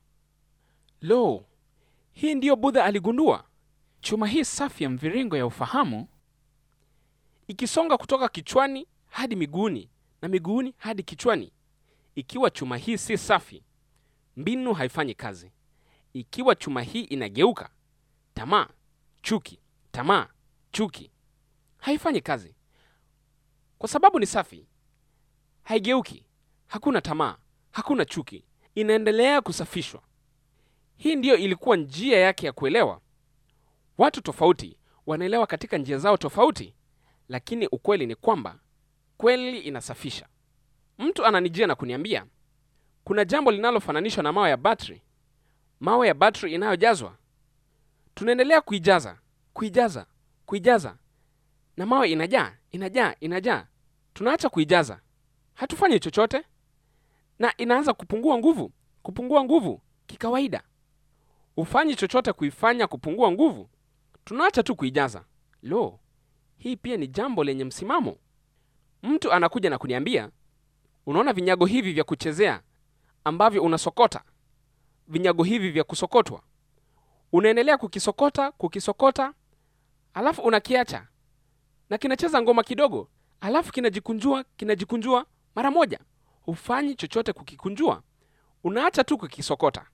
S1: Lo, hii ndiyo Budha aligundua. Chuma hii safi ya mviringo ya ufahamu ikisonga kutoka kichwani hadi miguuni na miguuni hadi kichwani. Ikiwa chuma hii si safi, mbinu haifanyi kazi. Ikiwa chuma hii inageuka, tamaa, chuki, tamaa, chuki, haifanyi kazi. Kwa sababu ni safi, haigeuki, hakuna tamaa, hakuna chuki, inaendelea kusafishwa. Hii ndiyo ilikuwa njia yake ya kuelewa. Watu tofauti wanaelewa katika njia zao tofauti, lakini ukweli ni kwamba kweli inasafisha. Mtu ananijia na kuniambia kuna jambo linalofananishwa na mawe ya batri, mawe ya batri inayojazwa. Tunaendelea kuijaza, kuijaza, kuijaza, na mawe inajaa, inajaa, inajaa. Tunaacha kuijaza, hatufanyi chochote, na inaanza kupungua nguvu, kupungua nguvu kikawaida. Ufanyi chochote kuifanya kupungua nguvu, tunaacha tu kuijaza. Lo, hii pia ni jambo lenye msimamo. Mtu anakuja na kuniambia, unaona vinyago hivi vya kuchezea ambavyo unasokota, vinyago hivi vya kusokotwa, unaendelea kukisokota, kukisokota, alafu unakiacha na kinacheza ngoma kidogo, alafu kinajikunjua, kinajikunjua mara moja. Hufanyi chochote kukikunjua, unaacha tu kukisokota.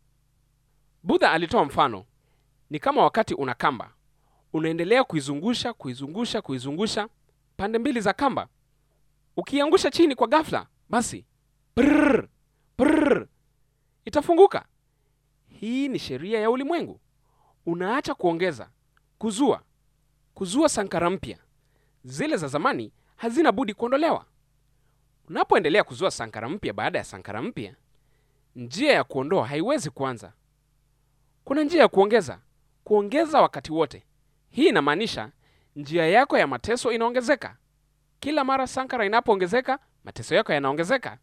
S1: Budha alitoa mfano, ni kama wakati una kamba, unaendelea kuizungusha, kuizungusha, kuizungusha pande mbili za kamba. Ukiangusha chini kwa ghafla, basi prrr, prrr, itafunguka. Hii ni sheria ya ulimwengu. Unaacha kuongeza, kuzua, kuzua sankara mpya. Zile za zamani hazina budi kuondolewa. Unapoendelea kuzua sankara mpya baada ya sankara mpya, njia ya kuondoa haiwezi kuanza. Kuna njia ya kuongeza, kuongeza wakati wote. Hii inamaanisha njia yako ya mateso inaongezeka. Kila mara sankara inapoongezeka, mateso yako yanaongezeka.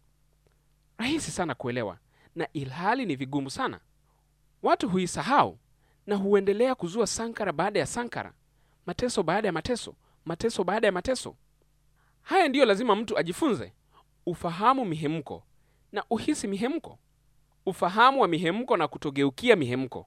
S1: Rahisi sana kuelewa, na ilhali ni vigumu sana. Watu huisahau na huendelea kuzua sankara baada ya sankara, mateso baada ya mateso, mateso baada ya mateso. Haya ndiyo lazima mtu ajifunze: ufahamu mihemko na uhisi mihemko, ufahamu wa mihemko na kutogeukia mihemko.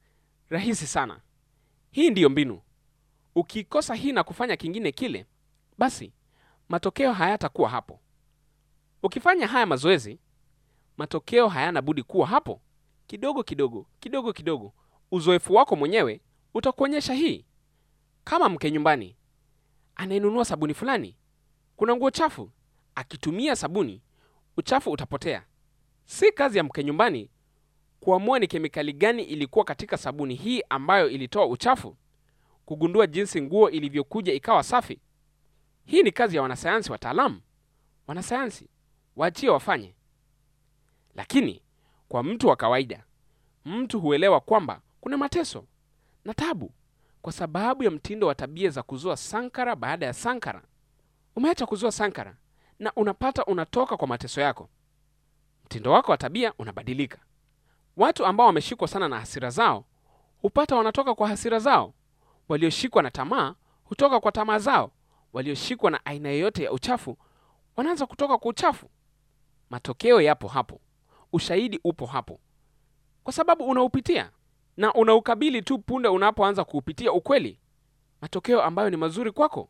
S1: Rahisi sana. Hii ndiyo mbinu. Ukikosa hii na kufanya kingine kile, basi matokeo hayatakuwa hapo. Ukifanya haya mazoezi, matokeo hayana budi kuwa hapo. Kidogo kidogo, kidogo kidogo, uzoefu wako mwenyewe utakuonyesha hii. Kama mke nyumbani anayenunua sabuni fulani, kuna nguo chafu, akitumia sabuni, uchafu utapotea. Si kazi ya mke nyumbani kuamua ni kemikali gani ilikuwa katika sabuni hii ambayo ilitoa uchafu, kugundua jinsi nguo ilivyokuja ikawa safi. Hii ni kazi ya wanasayansi wataalamu. Wanasayansi waachie wafanye. Lakini kwa mtu wa kawaida, mtu huelewa kwamba kuna mateso na tabu kwa sababu ya mtindo wa tabia za kuzua sankara baada ya sankara. Umeacha kuzua sankara na unapata unatoka kwa mateso yako. Mtindo wako wa tabia unabadilika. Watu ambao wameshikwa sana na hasira zao hupata wanatoka kwa hasira zao. Walioshikwa na tamaa hutoka kwa tamaa zao. Walioshikwa na aina yoyote ya uchafu wanaanza kutoka kwa uchafu. Matokeo yapo hapo, ushahidi upo hapo, kwa sababu unaupitia na unaukabili tu punde unapoanza kuupitia ukweli, matokeo ambayo ni mazuri kwako.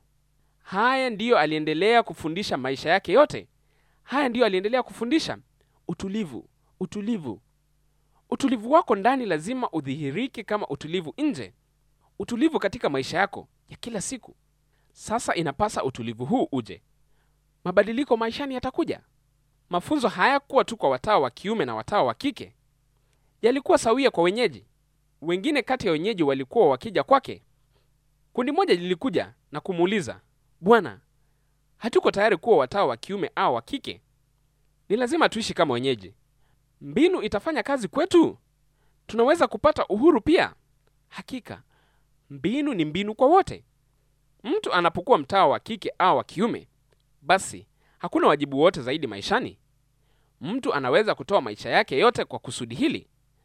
S1: Haya ndiyo aliendelea kufundisha maisha yake yote. Haya ndiyo aliendelea kufundisha: utulivu, utulivu. Utulivu wako ndani lazima udhihirike kama utulivu nje, utulivu katika maisha yako ya kila siku. Sasa inapasa utulivu huu uje. Mabadiliko maishani yatakuja. Mafunzo hayakuwa tu kwa watawa wa kiume na watawa wa kike, yalikuwa sawia kwa wenyeji. Wengine kati ya wenyeji walikuwa wakija kwake. Kundi moja lilikuja na kumuuliza, Bwana, hatuko tayari kuwa watawa wa kiume au wa kike, ni lazima tuishi kama wenyeji. Mbinu itafanya kazi kwetu? Tunaweza kupata uhuru pia? Hakika mbinu ni mbinu kwa wote. Mtu anapokuwa mtawa wa kike au wa kiume, basi hakuna wajibu wote zaidi maishani. Mtu anaweza kutoa maisha yake yote kwa kusudi hili,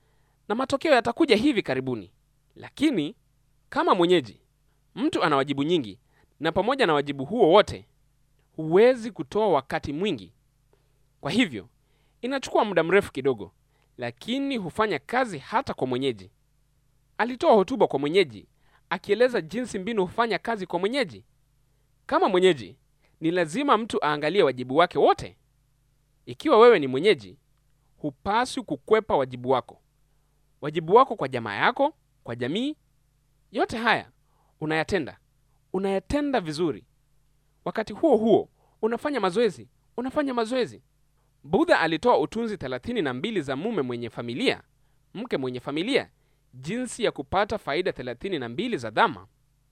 S1: na matokeo yatakuja hivi karibuni. Lakini kama mwenyeji, mtu ana wajibu nyingi, na pamoja na wajibu huo wote, huwezi kutoa wakati mwingi. Kwa hivyo inachukua muda mrefu kidogo, lakini hufanya kazi hata kwa mwenyeji. Alitoa hotuba kwa mwenyeji akieleza jinsi mbinu hufanya kazi kwa mwenyeji. Kama mwenyeji, ni lazima mtu aangalie wajibu wake wote. Ikiwa wewe ni mwenyeji, hupaswi kukwepa wajibu wako, wajibu wako kwa jamaa yako, kwa jamii. Yote haya unayatenda, unayatenda vizuri. Wakati huo huo unafanya mazoezi, unafanya mazoezi. Budha alitoa utunzi thelathini na mbili za mume mwenye familia, mke mwenye familia, jinsi ya kupata faida thelathini na mbili za dhama.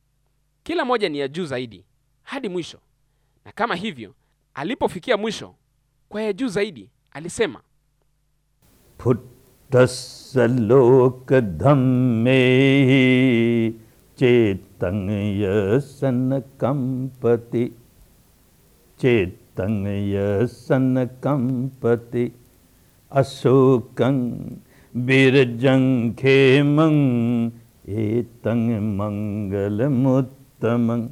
S1: Kila moja ni ya juu zaidi hadi mwisho, na kama hivyo, alipofikia mwisho kwa ya juu zaidi alisema,
S2: पुट्टस्य लोकधम्मे चेतङ्य सनकम्पति चेतङ्य सनकम्पति अशोकं बिरजं खेमं एतं मङ्गलमुत्तमम्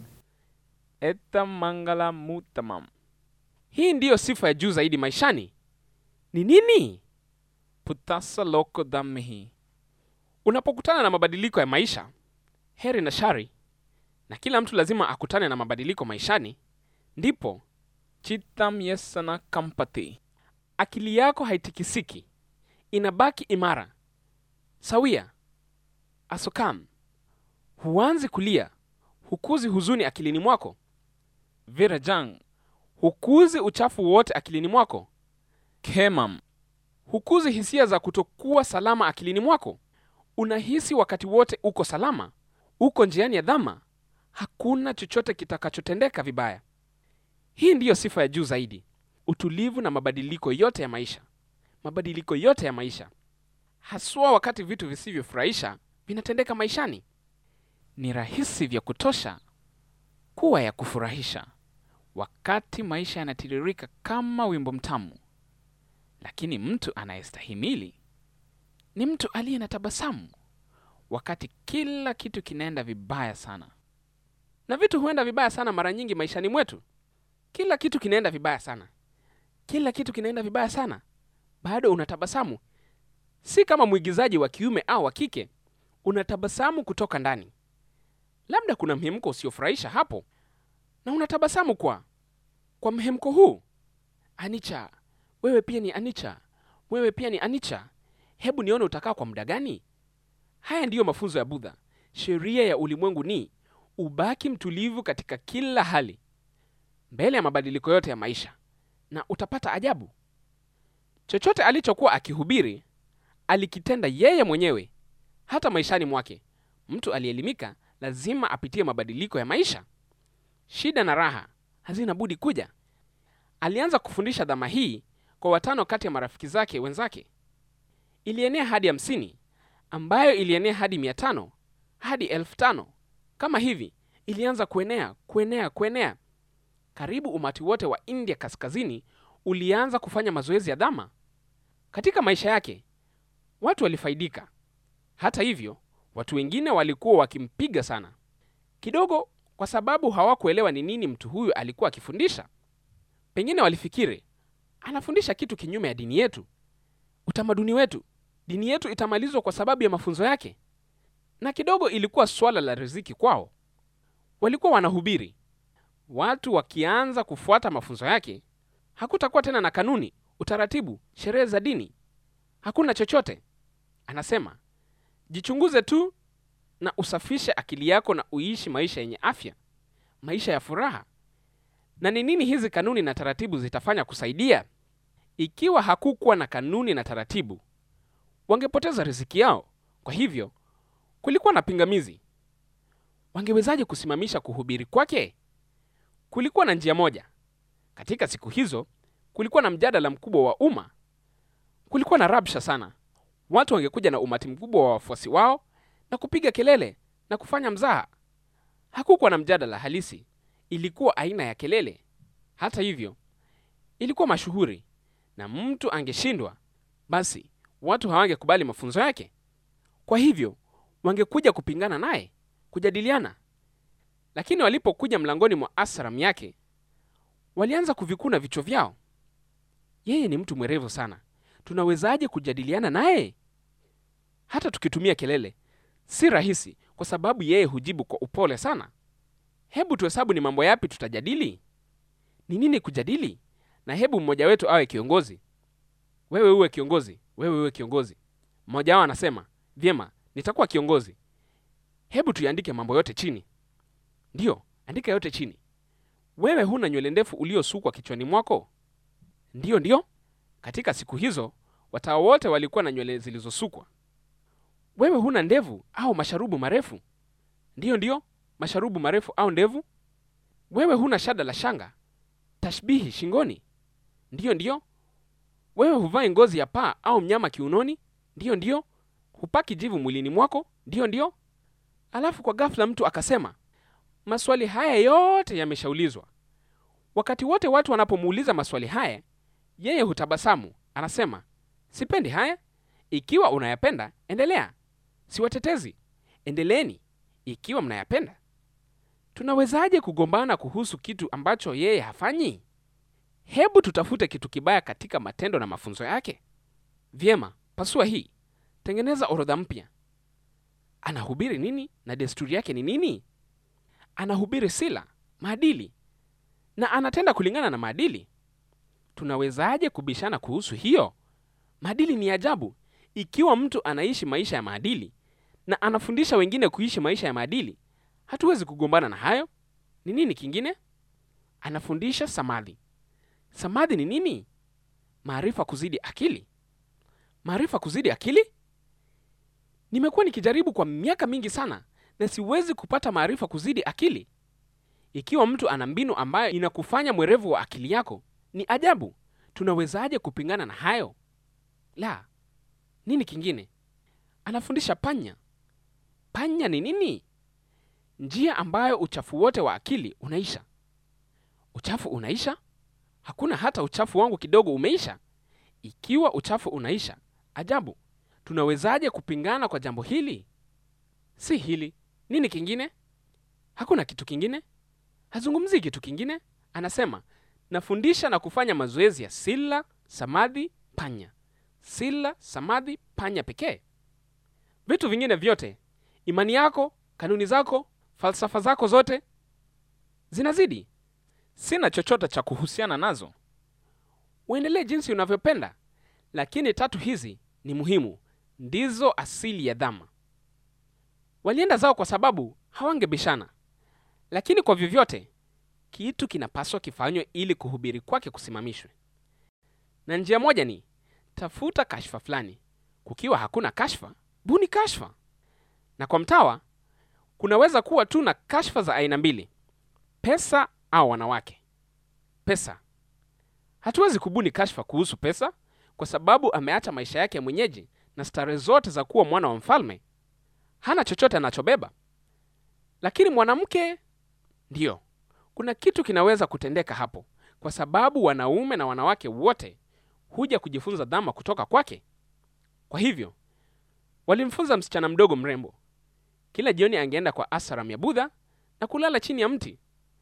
S1: etam mangala mutamam. Hii ndiyo sifa ya juu zaidi maishani. Ni nini? Putasa loko dhammihi. Unapokutana na mabadiliko ya maisha, heri na shari, na kila mtu lazima akutane na mabadiliko maishani, ndipo chitam yesana kampati, akili yako haitikisiki, inabaki imara sawia. Asokam, huanzi kulia, hukuzi huzuni akilini mwako. Virajang, hukuzi uchafu wote akilini mwako. Kemam, hukuzi hisia za kutokuwa salama akilini mwako. Unahisi wakati wote uko salama, uko njiani ya dhama, hakuna chochote kitakachotendeka vibaya. Hii ndiyo sifa ya juu zaidi, utulivu na mabadiliko yote ya maisha, mabadiliko yote ya maisha, haswa wakati vitu visivyofurahisha vinatendeka maishani. Ni rahisi vya kutosha kuwa ya kufurahisha wakati maisha yanatiririka kama wimbo mtamu, lakini mtu anayestahimili ni mtu aliye na tabasamu wakati kila kitu kinaenda vibaya sana. Na vitu huenda vibaya sana mara nyingi maishani mwetu. Kila kitu kinaenda vibaya sana, kila kitu kinaenda vibaya sana, bado unatabasamu. Si kama mwigizaji wa kiume au wa kike, unatabasamu kutoka ndani. Labda kuna mhemko usiofurahisha hapo, na unatabasamu kwa kwa mhemko huu. Anicha, wewe pia ni Anicha, wewe pia ni Anicha. Hebu nione utakaa kwa muda gani? Haya ndiyo mafunzo ya Budha. Sheria ya ulimwengu ni ubaki mtulivu katika kila hali, mbele ya mabadiliko yote ya maisha, na utapata ajabu. Chochote alichokuwa akihubiri alikitenda yeye mwenyewe. Hata maishani mwake, mtu aliyeelimika lazima apitie mabadiliko ya maisha. Shida na raha hazina budi kuja. Alianza kufundisha dhama hii kwa watano kati ya marafiki zake wenzake, ilienea hadi hamsini ambayo ilienea hadi mia tano hadi elfu tano kama hivi ilianza kuenea kuenea kuenea karibu umati wote wa india kaskazini ulianza kufanya mazoezi ya dhama katika maisha yake watu walifaidika hata hivyo watu wengine walikuwa wakimpiga sana kidogo kwa sababu hawakuelewa ni nini mtu huyu alikuwa akifundisha pengine walifikiri anafundisha kitu kinyume ya dini yetu utamaduni wetu dini yetu itamalizwa kwa sababu ya mafunzo yake na kidogo ilikuwa swala la riziki kwao walikuwa wanahubiri watu wakianza kufuata mafunzo yake hakutakuwa tena na kanuni utaratibu sherehe za dini hakuna chochote anasema jichunguze tu na usafishe akili yako na uishi maisha yenye afya maisha ya furaha na ni nini hizi kanuni na taratibu zitafanya kusaidia ikiwa hakukuwa na kanuni na taratibu wangepoteza riziki yao kwa hivyo kulikuwa na pingamizi wangewezaje kusimamisha kuhubiri kwake kulikuwa na njia moja katika siku hizo kulikuwa na mjadala mkubwa wa umma kulikuwa na rabsha sana watu wangekuja na umati mkubwa wa wafuasi wao na kupiga kelele na kufanya mzaha hakukuwa na mjadala halisi ilikuwa aina ya kelele hata hivyo ilikuwa mashuhuri na mtu angeshindwa basi watu hawangekubali mafunzo yake kwa hivyo wangekuja kupingana naye kujadiliana lakini walipokuja mlangoni mwa asram yake walianza kuvikuna vichwa vyao yeye ni mtu mwerevu sana tunawezaje kujadiliana naye hata tukitumia kelele si rahisi kwa sababu yeye hujibu kwa upole sana hebu tuhesabu ni mambo yapi tutajadili ni nini kujadili na hebu mmoja wetu awe kiongozi wewe uwe kiongozi wewe uwe kiongozi mmoja wao anasema vyema nitakuwa kiongozi hebu tuiandike mambo yote chini ndiyo andika yote chini wewe huna nywele ndefu uliosukwa kichwani mwako ndiyo ndiyo katika siku hizo watawa wote walikuwa na nywele zilizosukwa wewe huna ndevu au masharubu marefu ndiyo ndiyo masharubu marefu au ndevu wewe huna shada la shanga tashbihi shingoni ndiyo ndiyo wewe huvai ngozi ya paa au mnyama kiunoni ndiyo ndiyo hupaki jivu mwilini mwako ndiyo ndiyo alafu kwa ghafla mtu akasema maswali haya yote yameshaulizwa wakati wote watu wanapomuuliza maswali haya yeye hutabasamu anasema sipendi haya ikiwa unayapenda endelea siwatetezi endeleeni ikiwa mnayapenda tunawezaje kugombana kuhusu kitu ambacho yeye hafanyi hebu tutafute kitu kibaya katika matendo na mafunzo yake vyema pasua hii tengeneza orodha mpya anahubiri nini na desturi yake ni nini anahubiri sila maadili na anatenda kulingana na maadili tunawezaje kubishana kuhusu hiyo maadili ni ajabu ikiwa mtu anaishi maisha ya maadili na anafundisha wengine kuishi maisha ya maadili hatuwezi kugombana na hayo ni nini kingine anafundisha samadhi samadhi ni nini maarifa kuzidi akili maarifa kuzidi akili nimekuwa nikijaribu kwa miaka mingi sana na siwezi kupata maarifa kuzidi akili ikiwa mtu ana mbinu ambayo inakufanya mwerevu wa akili yako ni ajabu tunawezaje kupingana na hayo la nini kingine anafundisha panya panya ni nini njia ambayo uchafu wote wa akili unaisha uchafu unaisha hakuna hata uchafu wangu kidogo umeisha ikiwa uchafu unaisha ajabu tunawezaje kupingana kwa jambo hili si hili nini kingine hakuna kitu kingine hazungumzii kitu kingine anasema nafundisha na kufanya mazoezi ya sila samadhi panya sila samadhi panya pekee vitu vingine vyote imani yako kanuni zako falsafa zako zote zinazidi sina chochote cha kuhusiana nazo uendelee jinsi unavyopenda lakini tatu hizi ni muhimu ndizo asili ya dhama walienda zao kwa sababu hawangebishana lakini kwa vyovyote kitu kinapaswa kifanywe ili kuhubiri kwake kusimamishwe na njia moja ni tafuta kashfa fulani kukiwa hakuna kashfa buni kashfa na kwa mtawa kunaweza kuwa tu na kashfa za aina mbili pesa au wanawake pesa hatuwezi kubuni kashfa kuhusu pesa kwa sababu ameacha maisha yake mwenyeji na starehe zote za kuwa mwana wa mfalme, hana chochote anachobeba. Lakini mwanamke, ndiyo, kuna kitu kinaweza kutendeka hapo, kwa sababu wanaume na wanawake wote huja kujifunza dhama kutoka kwake. Kwa hivyo walimfunza msichana mdogo mrembo. Kila jioni angeenda kwa asaram ya Budha na kulala chini ya mti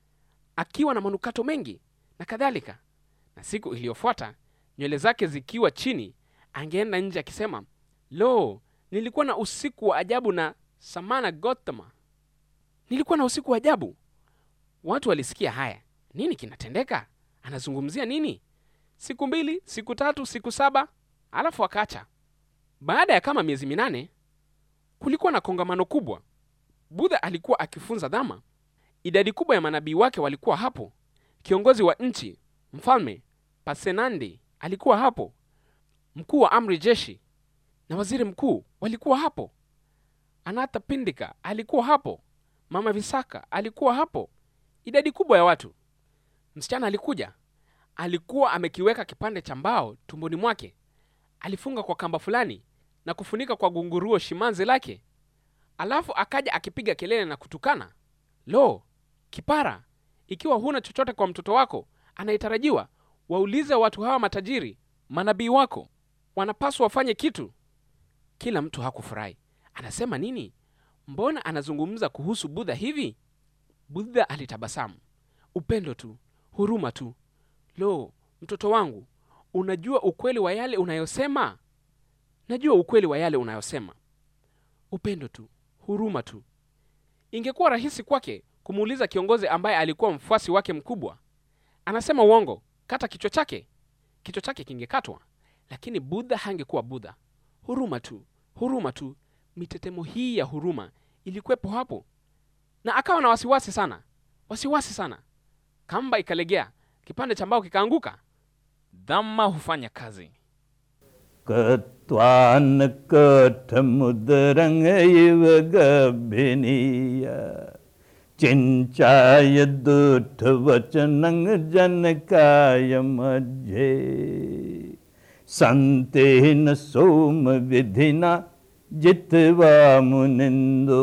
S1: akiwa na manukato mengi na kadhalika. Na siku iliyofuata nywele zake zikiwa chini, angeenda nje akisema, lo, nilikuwa na usiku wa ajabu na Samana Gotama, nilikuwa na usiku wa ajabu. Watu walisikia haya, nini kinatendeka? Anazungumzia nini? Siku mbili, siku tatu, siku saba, alafu akaacha. Baada ya kama miezi minane, kulikuwa na kongamano kubwa. Budha alikuwa akifunza dhama. Idadi kubwa ya manabii wake walikuwa hapo. Kiongozi wa nchi mfalme Pasenandi alikuwa hapo. Mkuu wa amri jeshi na waziri mkuu walikuwa hapo. Anatha Pindika alikuwa hapo. Mama Visaka alikuwa hapo. Idadi kubwa ya watu. Msichana alikuja, alikuwa amekiweka kipande cha mbao tumboni mwake, alifunga kwa kamba fulani na kufunika kwa gunguruo shimanzi lake. Alafu akaja akipiga kelele na kutukana, lo, kipara! Ikiwa huna chochote kwa mtoto wako anayetarajiwa, waulize watu hawa matajiri, manabii wako, wanapaswa wafanye kitu. Kila mtu hakufurahi. Anasema nini? Mbona anazungumza kuhusu Budha hivi? Budha alitabasamu. Upendo tu, huruma tu. Lo, mtoto wangu, unajua ukweli wa yale unayosema? Najua ukweli wa yale unayosema. Upendo tu, huruma tu. Ingekuwa rahisi kwake kumuuliza kiongozi ambaye alikuwa mfuasi wake mkubwa, anasema uongo, kata kichwa chake, kichwa chake kingekatwa. Lakini Budha hangekuwa Budha. Huruma tu, huruma tu. Mitetemo hii ya huruma ilikuwepo hapo, na akawa na wasiwasi sana, wasiwasi sana. Kamba ikalegea, kipande cha mbao kikaanguka. Dhamma hufanya kazi.
S2: कत्वान् कठमुदरङ्ग इव गभिनीय चिञ्चाय दुष्टवचनं जनकाय मध्ये सन्तेन सोमविधिना जित्वा मुनिन्दो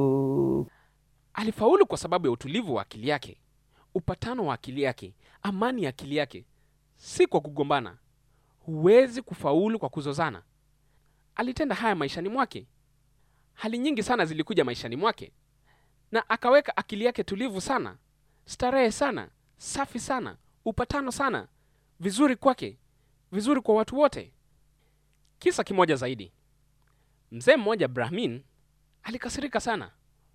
S1: Alifaulu kwa sababu ya utulivu wa akili yake, upatano wa akili yake, amani ya akili yake, si kwa kugombana. Huwezi kufaulu kwa kuzozana. Alitenda haya maishani mwake. Hali nyingi sana zilikuja maishani mwake, na akaweka akili yake tulivu sana, starehe sana, safi sana, upatano sana, vizuri kwake, vizuri kwa watu wote. Kisa kimoja zaidi, mzee mmoja Brahmin alikasirika sana.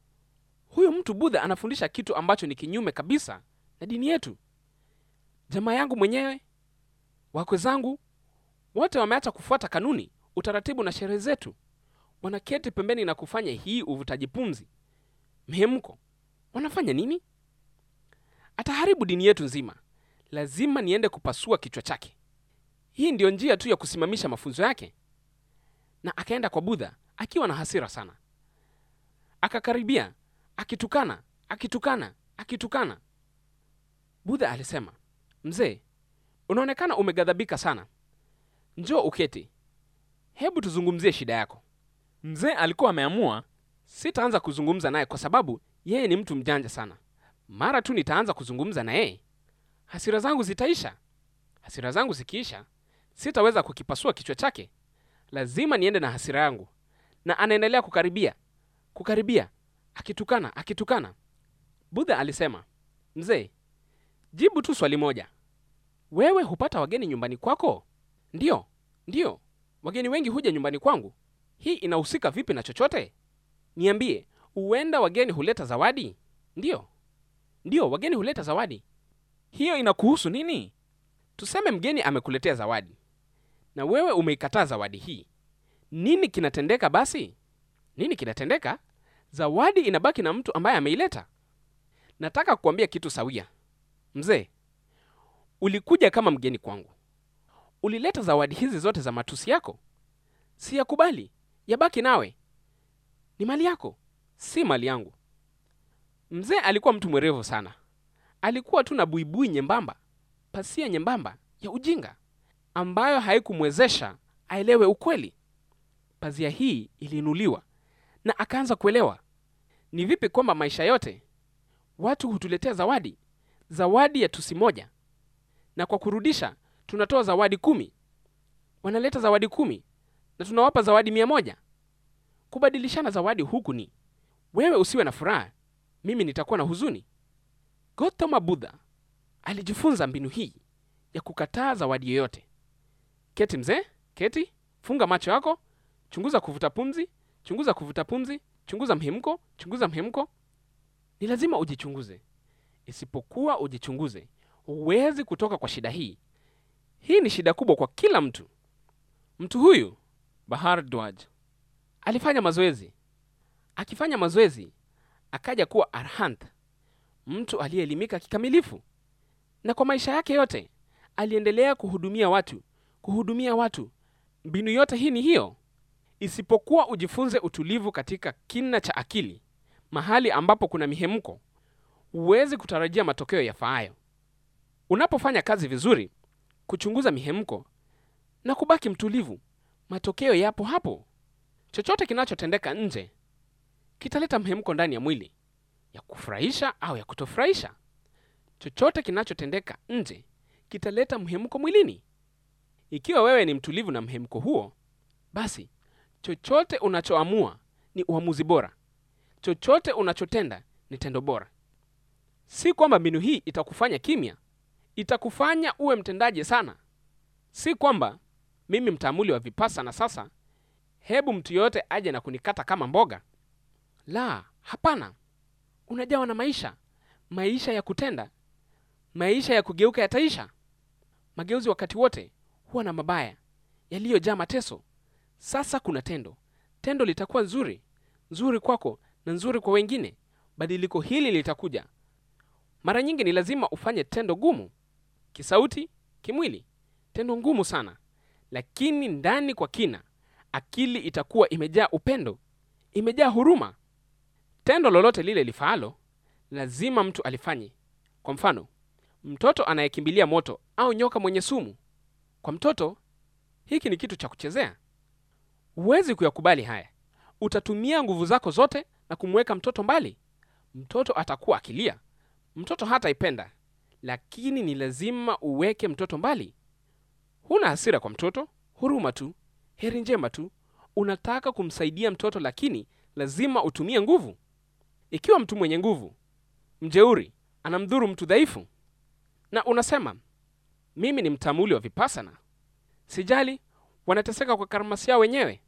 S1: Huyu mtu Budha anafundisha kitu ambacho ni kinyume kabisa na dini yetu. Jamaa yangu mwenyewe, wakwe zangu wote wameacha kufuata kanuni, utaratibu na sherehe zetu, wanaketi pembeni na kufanya hii uvutaji pumzi, mihemko. Wanafanya nini? Ataharibu dini yetu nzima. Lazima niende kupasua kichwa chake. Hii ndiyo njia tu ya kusimamisha mafunzo yake. Na akaenda kwa Budha akiwa na hasira sana, akakaribia akitukana, akitukana, akitukana. Budha alisema, mzee, unaonekana umeghadhabika sana, njoo uketi, hebu tuzungumzie shida yako. Mzee alikuwa ameamua, sitaanza kuzungumza naye kwa sababu yeye ni mtu mjanja sana. Mara tu nitaanza kuzungumza na yeye, hasira zangu zitaisha. Hasira zangu zikiisha, sitaweza kukipasua kichwa chake. Lazima niende na hasira yangu. Na anaendelea kukaribia, kukaribia, akitukana, akitukana. Budha alisema, mzee, jibu tu swali moja. Wewe hupata wageni nyumbani kwako? Ndiyo, ndiyo, wageni wengi huja nyumbani kwangu. Hii inahusika vipi na chochote? Niambie, huenda wageni huleta zawadi? Ndiyo, ndiyo, wageni huleta zawadi. Hiyo inakuhusu nini? Tuseme mgeni amekuletea zawadi na wewe umeikataa zawadi hii, nini kinatendeka basi? Nini kinatendeka? Zawadi inabaki na mtu ambaye ameileta. Nataka kukuambia kitu sawia, mzee. Ulikuja kama mgeni kwangu, ulileta zawadi hizi zote za matusi yako. Siyakubali, yabaki nawe, ni mali yako, si mali yangu. Mzee alikuwa mtu mwerevu sana, alikuwa tu na buibui nyembamba, pasia nyembamba ya ujinga ambayo haikumwezesha aelewe ukweli. pazia hii iliinuliwa na akaanza kuelewa ni vipi kwamba maisha yote watu hutuletea zawadi, zawadi ya tusi moja, na kwa kurudisha tunatoa zawadi kumi. Wanaleta zawadi kumi na tunawapa zawadi mia moja. Kubadilishana zawadi huku ni wewe usiwe na furaha, mimi nitakuwa na huzuni. Gautama Buddha alijifunza mbinu hii ya kukataa zawadi yoyote. Keti mzee, keti, funga macho yako, chunguza kuvuta pumzi, chunguza kuvuta pumzi, chunguza mhemko, chunguza mhemko. Ni lazima ujichunguze. Isipokuwa ujichunguze, huwezi kutoka kwa shida hii. Hii ni shida kubwa kwa kila mtu. Mtu huyu Bhardwaj alifanya mazoezi. Akifanya mazoezi, akaja kuwa arhant, mtu aliyeelimika kikamilifu, na kwa maisha yake yote aliendelea kuhudumia watu, kuhudumia watu. Mbinu yote hii ni hiyo, isipokuwa ujifunze utulivu katika kina cha akili, mahali ambapo kuna mihemko, huwezi kutarajia matokeo yafaayo. Unapofanya kazi vizuri, kuchunguza mihemko na kubaki mtulivu, matokeo yapo hapo. Chochote kinachotendeka nje kitaleta mhemko ndani ya mwili, ya kufurahisha au ya kutofurahisha. Chochote kinachotendeka nje kitaleta mhemko mwilini. Ikiwa wewe ni mtulivu na mhemko huo, basi chochote unachoamua ni uamuzi bora. Chochote unachotenda ni tendo bora. Si kwamba mbinu hii itakufanya kimya, itakufanya uwe mtendaji sana. Si kwamba mimi mtaamuli wa vipasana sasa, hebu mtu yoyote aje na kunikata kama mboga. La, hapana. Unajawa na maisha, maisha ya kutenda, maisha ya kugeuka yataisha. Mageuzi wakati wote huwa na mabaya yaliyojaa mateso. Sasa kuna tendo, tendo litakuwa nzuri, nzuri kwako na nzuri kwa wengine. Badiliko hili litakuja. Mara nyingi ni lazima ufanye tendo gumu, kisauti, kimwili, tendo ngumu sana, lakini ndani kwa kina, akili itakuwa imejaa upendo, imejaa huruma. Tendo lolote lile lifaalo, lazima mtu alifanye. Kwa mfano, mtoto anayekimbilia moto au nyoka mwenye sumu. Kwa mtoto, hiki ni kitu cha kuchezea. Huwezi kuyakubali haya. Utatumia nguvu zako zote na kumweka mtoto mbali. Mtoto atakuwa akilia, mtoto hataipenda, lakini ni lazima uweke mtoto mbali. Huna hasira kwa mtoto, huruma tu, heri njema tu. Unataka kumsaidia mtoto, lakini lazima utumie nguvu. Ikiwa mtu mwenye nguvu, mjeuri, anamdhuru mtu dhaifu, na unasema mimi ni mtamuli wa vipasana, sijali, wanateseka kwa karmasi yao wenyewe.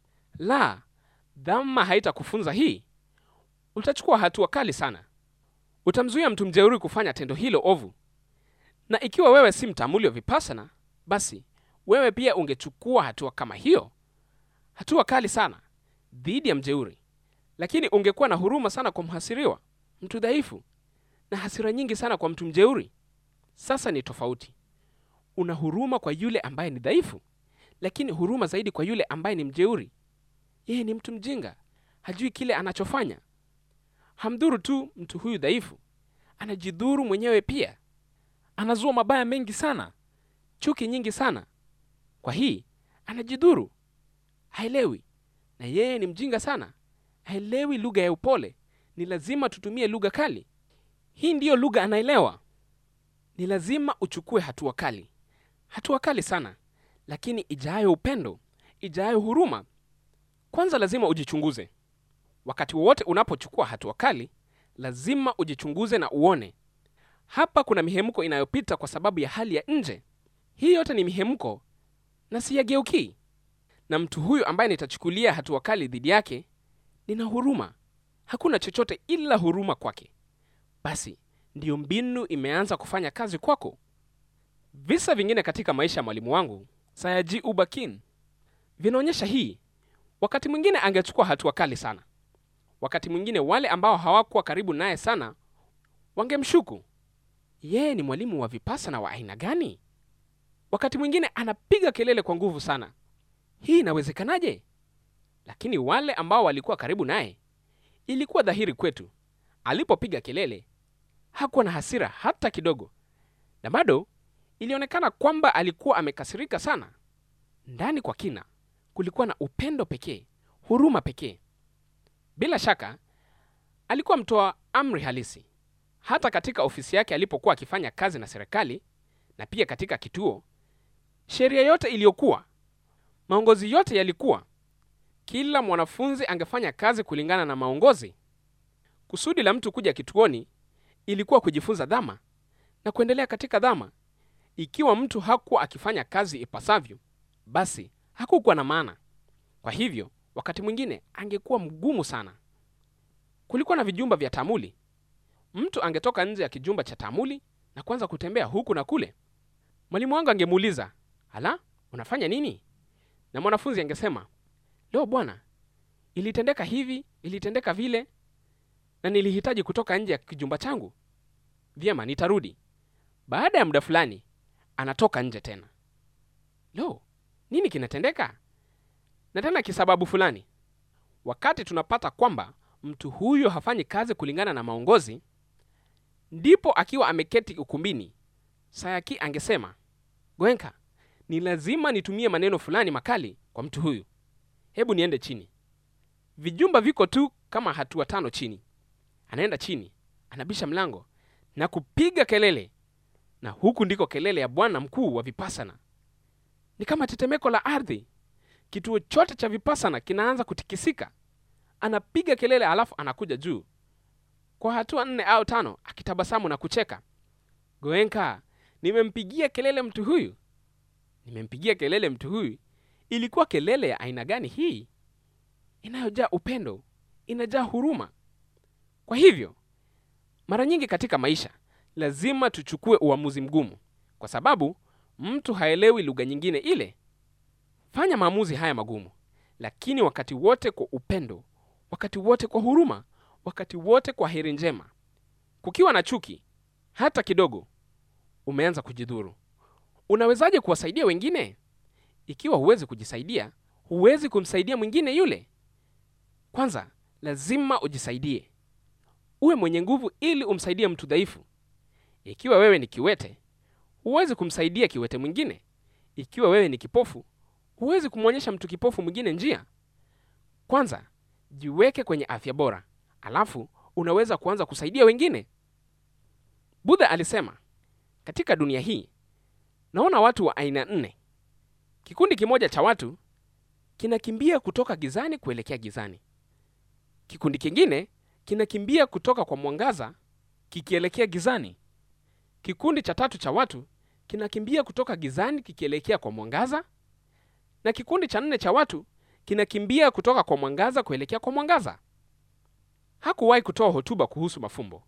S1: La, dhama haitakufunza hii. Utachukua hatua kali sana, utamzuia mtu mjeuri kufanya tendo hilo ovu. Na ikiwa wewe si mtamuli wa vipasana, basi wewe pia ungechukua hatua kama hiyo, hatua kali sana dhidi ya mjeuri, lakini ungekuwa na huruma sana kwa mhasiriwa, mtu dhaifu, na hasira nyingi sana kwa mtu mjeuri. Sasa ni tofauti. Una huruma kwa yule ambaye ni dhaifu, lakini huruma zaidi kwa yule ambaye ni mjeuri. Yeye ni mtu mjinga, hajui kile anachofanya. Hamdhuru tu mtu huyu dhaifu, anajidhuru mwenyewe pia. Anazua mabaya mengi sana, chuki nyingi sana. Kwa hii anajidhuru, haelewi, na yeye ni mjinga sana, haelewi lugha ya upole. Ni lazima tutumie lugha kali. Hii ndiyo lugha anaelewa. Ni lazima uchukue hatua kali, hatua kali sana, lakini ijayo upendo, ijayo huruma. Kwanza lazima ujichunguze. Wakati wowote unapochukua hatua kali, lazima ujichunguze na uone hapa kuna mihemko inayopita kwa sababu ya hali ya nje. Hii yote ni mihemko na siyageukii. Na mtu huyu ambaye nitachukulia hatua kali dhidi yake, nina huruma. Hakuna chochote ila huruma kwake. Basi ndiyo mbinu imeanza kufanya kazi kwako. Visa vingine katika maisha ya mwalimu wangu Sayaji Ubakin vinaonyesha hii. Wakati mwingine angechukua hatua kali sana, wakati mwingine wale ambao hawakuwa karibu naye sana wangemshuku yeye ni mwalimu wa vipasana wa aina gani? Wakati mwingine anapiga kelele kwa nguvu sana, hii inawezekanaje? Lakini wale ambao walikuwa karibu naye, ilikuwa dhahiri kwetu, alipopiga kelele hakuwa na hasira hata kidogo, na bado ilionekana kwamba alikuwa amekasirika sana. Ndani kwa kina kulikuwa na upendo pekee, huruma pekee. Bila shaka alikuwa mtoa amri halisi. Hata katika ofisi yake alipokuwa akifanya kazi na serikali na pia katika kituo, sheria yote iliyokuwa, maongozi yote yalikuwa, kila mwanafunzi angefanya kazi kulingana na maongozi. Kusudi la mtu kuja kituoni ilikuwa kujifunza dhama na kuendelea katika dhama. Ikiwa mtu hakuwa akifanya kazi ipasavyo, basi hakukuwa na maana. Kwa hivyo, wakati mwingine angekuwa mgumu sana. Kulikuwa na vijumba vya taamuli. Mtu angetoka nje ya kijumba cha taamuli na kuanza kutembea huku na kule. Mwalimu wangu angemuuliza, "Hala, unafanya nini?" Na mwanafunzi angesema, "Leo bwana, ilitendeka hivi, ilitendeka vile, na nilihitaji kutoka nje ya kijumba changu." Vyema, nitarudi. Baada ya muda fulani, anatoka nje tena. Lo, nini kinatendeka? Na tena kisababu fulani. Wakati tunapata kwamba mtu huyo hafanyi kazi kulingana na maongozi, ndipo akiwa ameketi ukumbini, Sayaki angesema, Goenka, ni lazima nitumie maneno fulani makali kwa mtu huyu. Hebu niende chini. Vijumba viko tu kama hatua tano chini. Anaenda chini, anabisha mlango na kupiga kelele, na huku ndiko kelele ya bwana mkuu wa Vipasana. Ni kama tetemeko la ardhi. Kituo chote cha Vipasana kinaanza kutikisika. Anapiga kelele, alafu anakuja juu kwa hatua nne au tano, akitabasamu na kucheka. Goenka, nimempigia kelele mtu huyu, nimempigia kelele mtu huyu. Ilikuwa kelele ya aina gani hii? Inayojaa upendo, inajaa huruma. Kwa hivyo mara nyingi katika maisha lazima tuchukue uamuzi mgumu, kwa sababu mtu haelewi lugha nyingine ile. Fanya maamuzi haya magumu, lakini wakati wote kwa upendo, wakati wote kwa huruma, wakati wote kwa heri njema. Kukiwa na chuki hata kidogo, umeanza kujidhuru. Unawezaje kuwasaidia wengine? Ikiwa huwezi kujisaidia, huwezi kumsaidia mwingine yule. Kwanza lazima ujisaidie, uwe mwenye nguvu ili umsaidie mtu dhaifu. Ikiwa wewe ni kiwete, huwezi kumsaidia kiwete mwingine. Ikiwa wewe ni kipofu, huwezi kumwonyesha mtu kipofu mwingine njia. Kwanza jiweke kwenye afya bora, alafu unaweza kuanza kusaidia wengine. Budha alisema, katika dunia hii naona watu wa aina nne. Kikundi kimoja cha watu kinakimbia kutoka gizani kuelekea gizani. Kikundi kingine kinakimbia kutoka kwa mwangaza kikielekea gizani. Kikundi cha tatu cha watu kinakimbia kutoka gizani kikielekea kwa mwangaza, na kikundi cha nne cha watu kinakimbia kutoka kwa mwangaza kuelekea kwa mwangaza. Hakuwahi kutoa hotuba kuhusu mafumbo.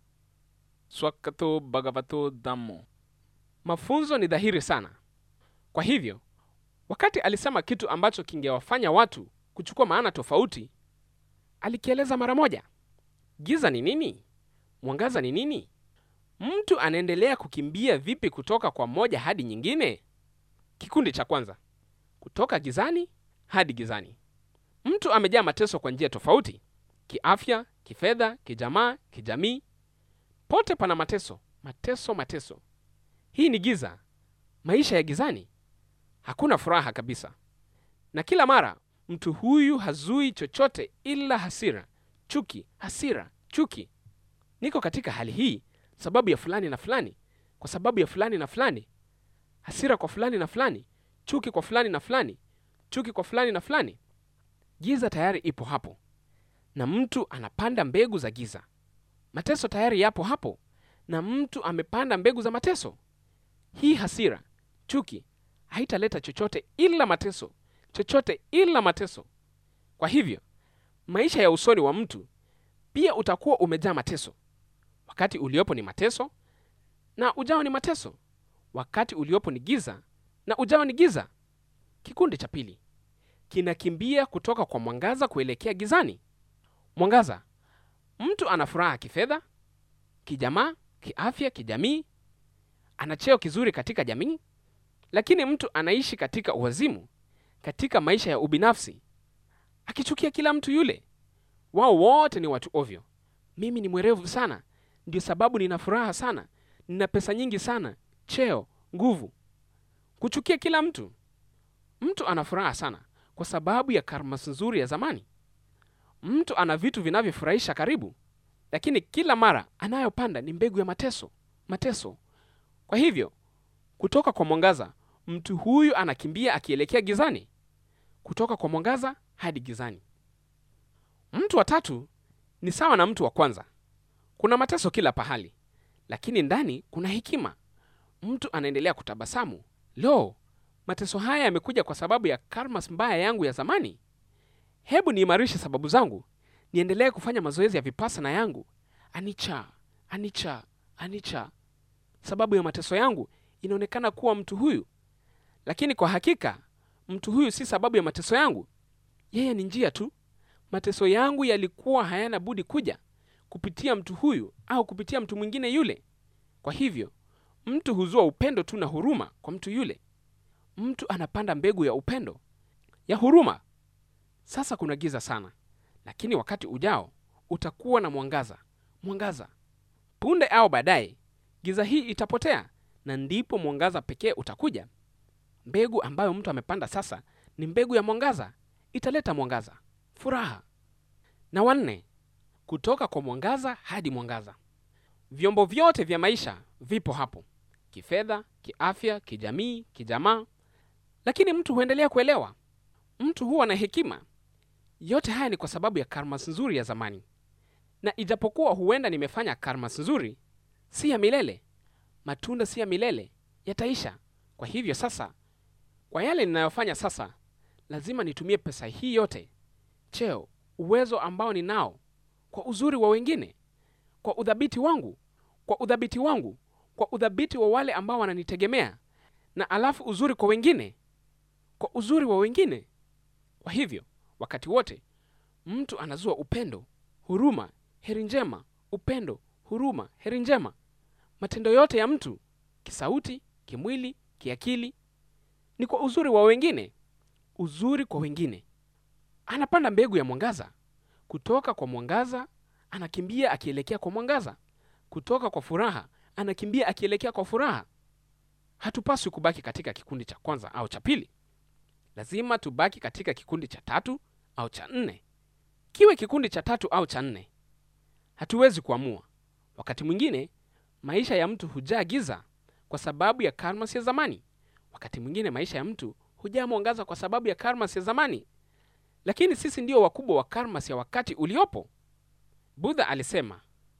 S3: Swakato Bhagavato Dhammo.
S1: Mafunzo ni dhahiri sana. Kwa hivyo, wakati alisema kitu ambacho kingewafanya watu kuchukua maana tofauti, alikieleza mara moja. Giza ni nini? Mwangaza ni nini? Mtu anaendelea kukimbia vipi kutoka kwa moja hadi nyingine? Kikundi cha kwanza, kutoka gizani hadi gizani. Mtu amejaa mateso kwa njia tofauti, kiafya, kifedha, kijamaa, kijamii. Pote pana mateso, mateso, mateso. Hii ni giza, maisha ya gizani. Hakuna furaha kabisa, na kila mara mtu huyu hazui chochote ila hasira, chuki, hasira, chuki. Niko katika hali hii sababu ya fulani na fulani, kwa sababu ya fulani na fulani, hasira kwa fulani na fulani, chuki kwa fulani na fulani, chuki kwa fulani na fulani. Giza tayari ipo hapo, na mtu anapanda mbegu za giza. Mateso tayari yapo hapo, na mtu amepanda mbegu za mateso. Hii hasira, chuki haitaleta chochote ila mateso, chochote ila mateso. Kwa hivyo maisha ya usoni wa mtu pia utakuwa umejaa mateso. Wakati uliopo ni mateso na ujao ni mateso. Wakati uliopo ni giza na ujao ni giza. Kikundi cha pili kinakimbia kutoka kwa mwangaza kuelekea gizani. Mwangaza, mtu ana furaha kifedha, kijamaa, kiafya, kijamii, ana cheo kizuri katika jamii, lakini mtu anaishi katika uwazimu, katika maisha ya ubinafsi, akichukia kila mtu yule. Wao wote ni watu ovyo. Mimi ni mwerevu sana, ndio sababu nina furaha sana, nina pesa nyingi sana, cheo, nguvu. Kuchukia kila mtu. Mtu ana furaha sana kwa sababu ya karma nzuri ya zamani. Mtu ana vitu vinavyofurahisha karibu, lakini kila mara anayopanda ni mbegu ya mateso, mateso. Kwa hivyo kutoka kwa mwangaza, mtu huyu anakimbia akielekea gizani, kutoka kwa mwangaza hadi gizani. Mtu wa tatu ni sawa na mtu wa kwanza. Kuna mateso kila pahali, lakini ndani kuna hekima. Mtu anaendelea kutabasamu. Lo, mateso haya yamekuja kwa sababu ya karma mbaya yangu ya zamani. Hebu niimarishe sababu zangu, niendelee kufanya mazoezi ya vipassana yangu. Anicca, anicca, anicca. Sababu ya mateso yangu inaonekana kuwa mtu huyu, lakini kwa hakika mtu huyu si sababu ya mateso yangu. Yeye ni njia tu. Mateso yangu yalikuwa hayana budi kuja kupitia mtu huyu au kupitia mtu mwingine yule. Kwa hivyo mtu huzua upendo tu na huruma kwa mtu yule. Mtu anapanda mbegu ya upendo, ya huruma. Sasa kuna giza sana, lakini wakati ujao utakuwa na mwangaza, mwangaza. Punde au baadaye giza hii itapotea, na ndipo mwangaza pekee utakuja. Mbegu ambayo mtu amepanda sasa ni mbegu ya mwangaza, italeta mwangaza, furaha. Na wanne, kutoka kwa mwangaza hadi mwangaza. Vyombo vyote vya maisha vipo hapo, kifedha, kiafya, kijamii, kijamaa, lakini mtu huendelea kuelewa. Mtu huwa na hekima. Yote haya ni kwa sababu ya karma nzuri ya zamani, na ijapokuwa huenda nimefanya karma nzuri, si ya milele. Matunda si ya milele, yataisha. Kwa hivyo sasa, kwa yale ninayofanya sasa, lazima nitumie pesa hii yote, cheo, uwezo ambao ninao, kwa uzuri wa wengine, kwa udhabiti wangu, kwa udhabiti wangu, kwa udhabiti wa wale ambao wananitegemea, na alafu uzuri kwa wengine, kwa uzuri wa wengine. Kwa hivyo wakati wote mtu anazua upendo, huruma, heri njema, upendo, huruma, heri njema. Matendo yote ya mtu kisauti, kimwili, kiakili ni kwa uzuri wa wengine, uzuri kwa wengine. Anapanda mbegu ya mwangaza. Kutoka kwa mwangaza anakimbia akielekea kwa mwangaza. Kutoka kwa furaha anakimbia akielekea kwa furaha. Hatupaswi kubaki katika kikundi cha kwanza au cha pili. Lazima tubaki katika kikundi cha tatu au cha nne. Kiwe kikundi cha tatu au cha nne, hatuwezi kuamua. Wakati mwingine maisha ya mtu hujaa giza kwa sababu ya karma ya zamani. Wakati mwingine maisha ya mtu hujaa mwangaza kwa sababu ya karma ya zamani, lakini sisi ndio wakubwa wa karma ya wakati uliopo. Budha alisema,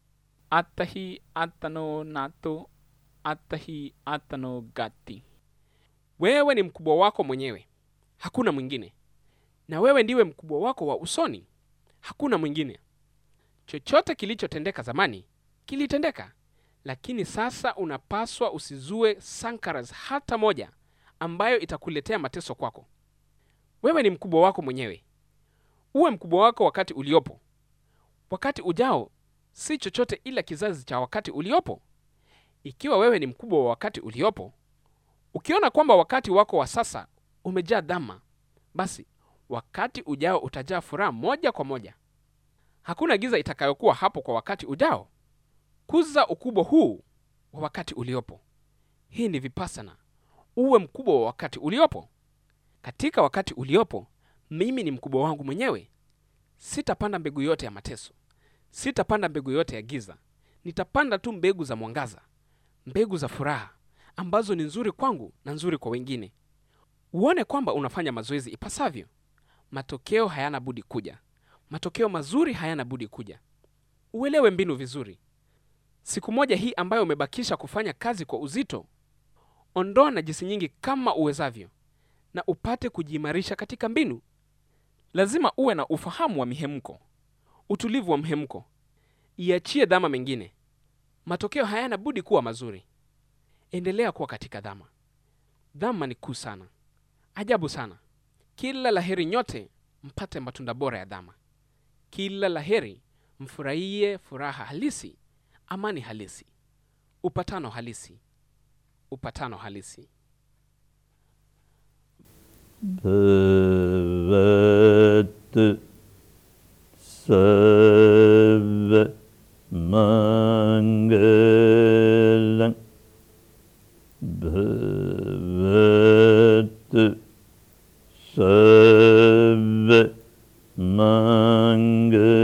S3: Attahi attano nato attahi attano gati.
S1: wewe ni mkubwa wako mwenyewe, hakuna mwingine, na wewe ndiwe mkubwa wako wa usoni, hakuna mwingine. Chochote kilichotendeka zamani kilitendeka, lakini sasa unapaswa usizue sankaras hata moja ambayo itakuletea mateso kwako. Wewe ni mkubwa wako mwenyewe, uwe mkubwa wako wakati uliopo. Wakati ujao si chochote ila kizazi cha wakati uliopo. Ikiwa wewe ni mkubwa wa wakati uliopo, ukiona kwamba wakati wako wa sasa umejaa dhama, basi wakati ujao utajaa furaha moja kwa moja. Hakuna giza itakayokuwa hapo kwa wakati ujao. Kuza ukubwa huu wa wakati uliopo. Hii ni vipassana. Uwe mkubwa wa wakati uliopo. Katika wakati uliopo, mimi ni mkubwa wangu mwenyewe. Sitapanda mbegu yote ya mateso, sitapanda mbegu yote ya giza. Nitapanda tu mbegu za mwangaza, mbegu za furaha ambazo ni nzuri kwangu na nzuri kwa wengine. Uone kwamba unafanya mazoezi ipasavyo. Matokeo hayana budi kuja, matokeo mazuri hayana budi kuja. Uelewe mbinu vizuri. Siku moja hii ambayo umebakisha kufanya kazi kwa uzito, ondoa najisi nyingi kama uwezavyo, na upate kujiimarisha katika mbinu. Lazima uwe na ufahamu wa mihemko, utulivu wa mhemko. Iachie dhama mengine, matokeo hayana budi kuwa mazuri. Endelea kuwa katika dhama. Dhama ni kuu sana, ajabu sana. Kila laheri nyote mpate matunda bora ya dhama. Kila laheri mfurahie furaha halisi, amani halisi, upatano halisi, upatano halisi.
S2: भवत् सर्वमङ्गलम् भवत् सर्व mang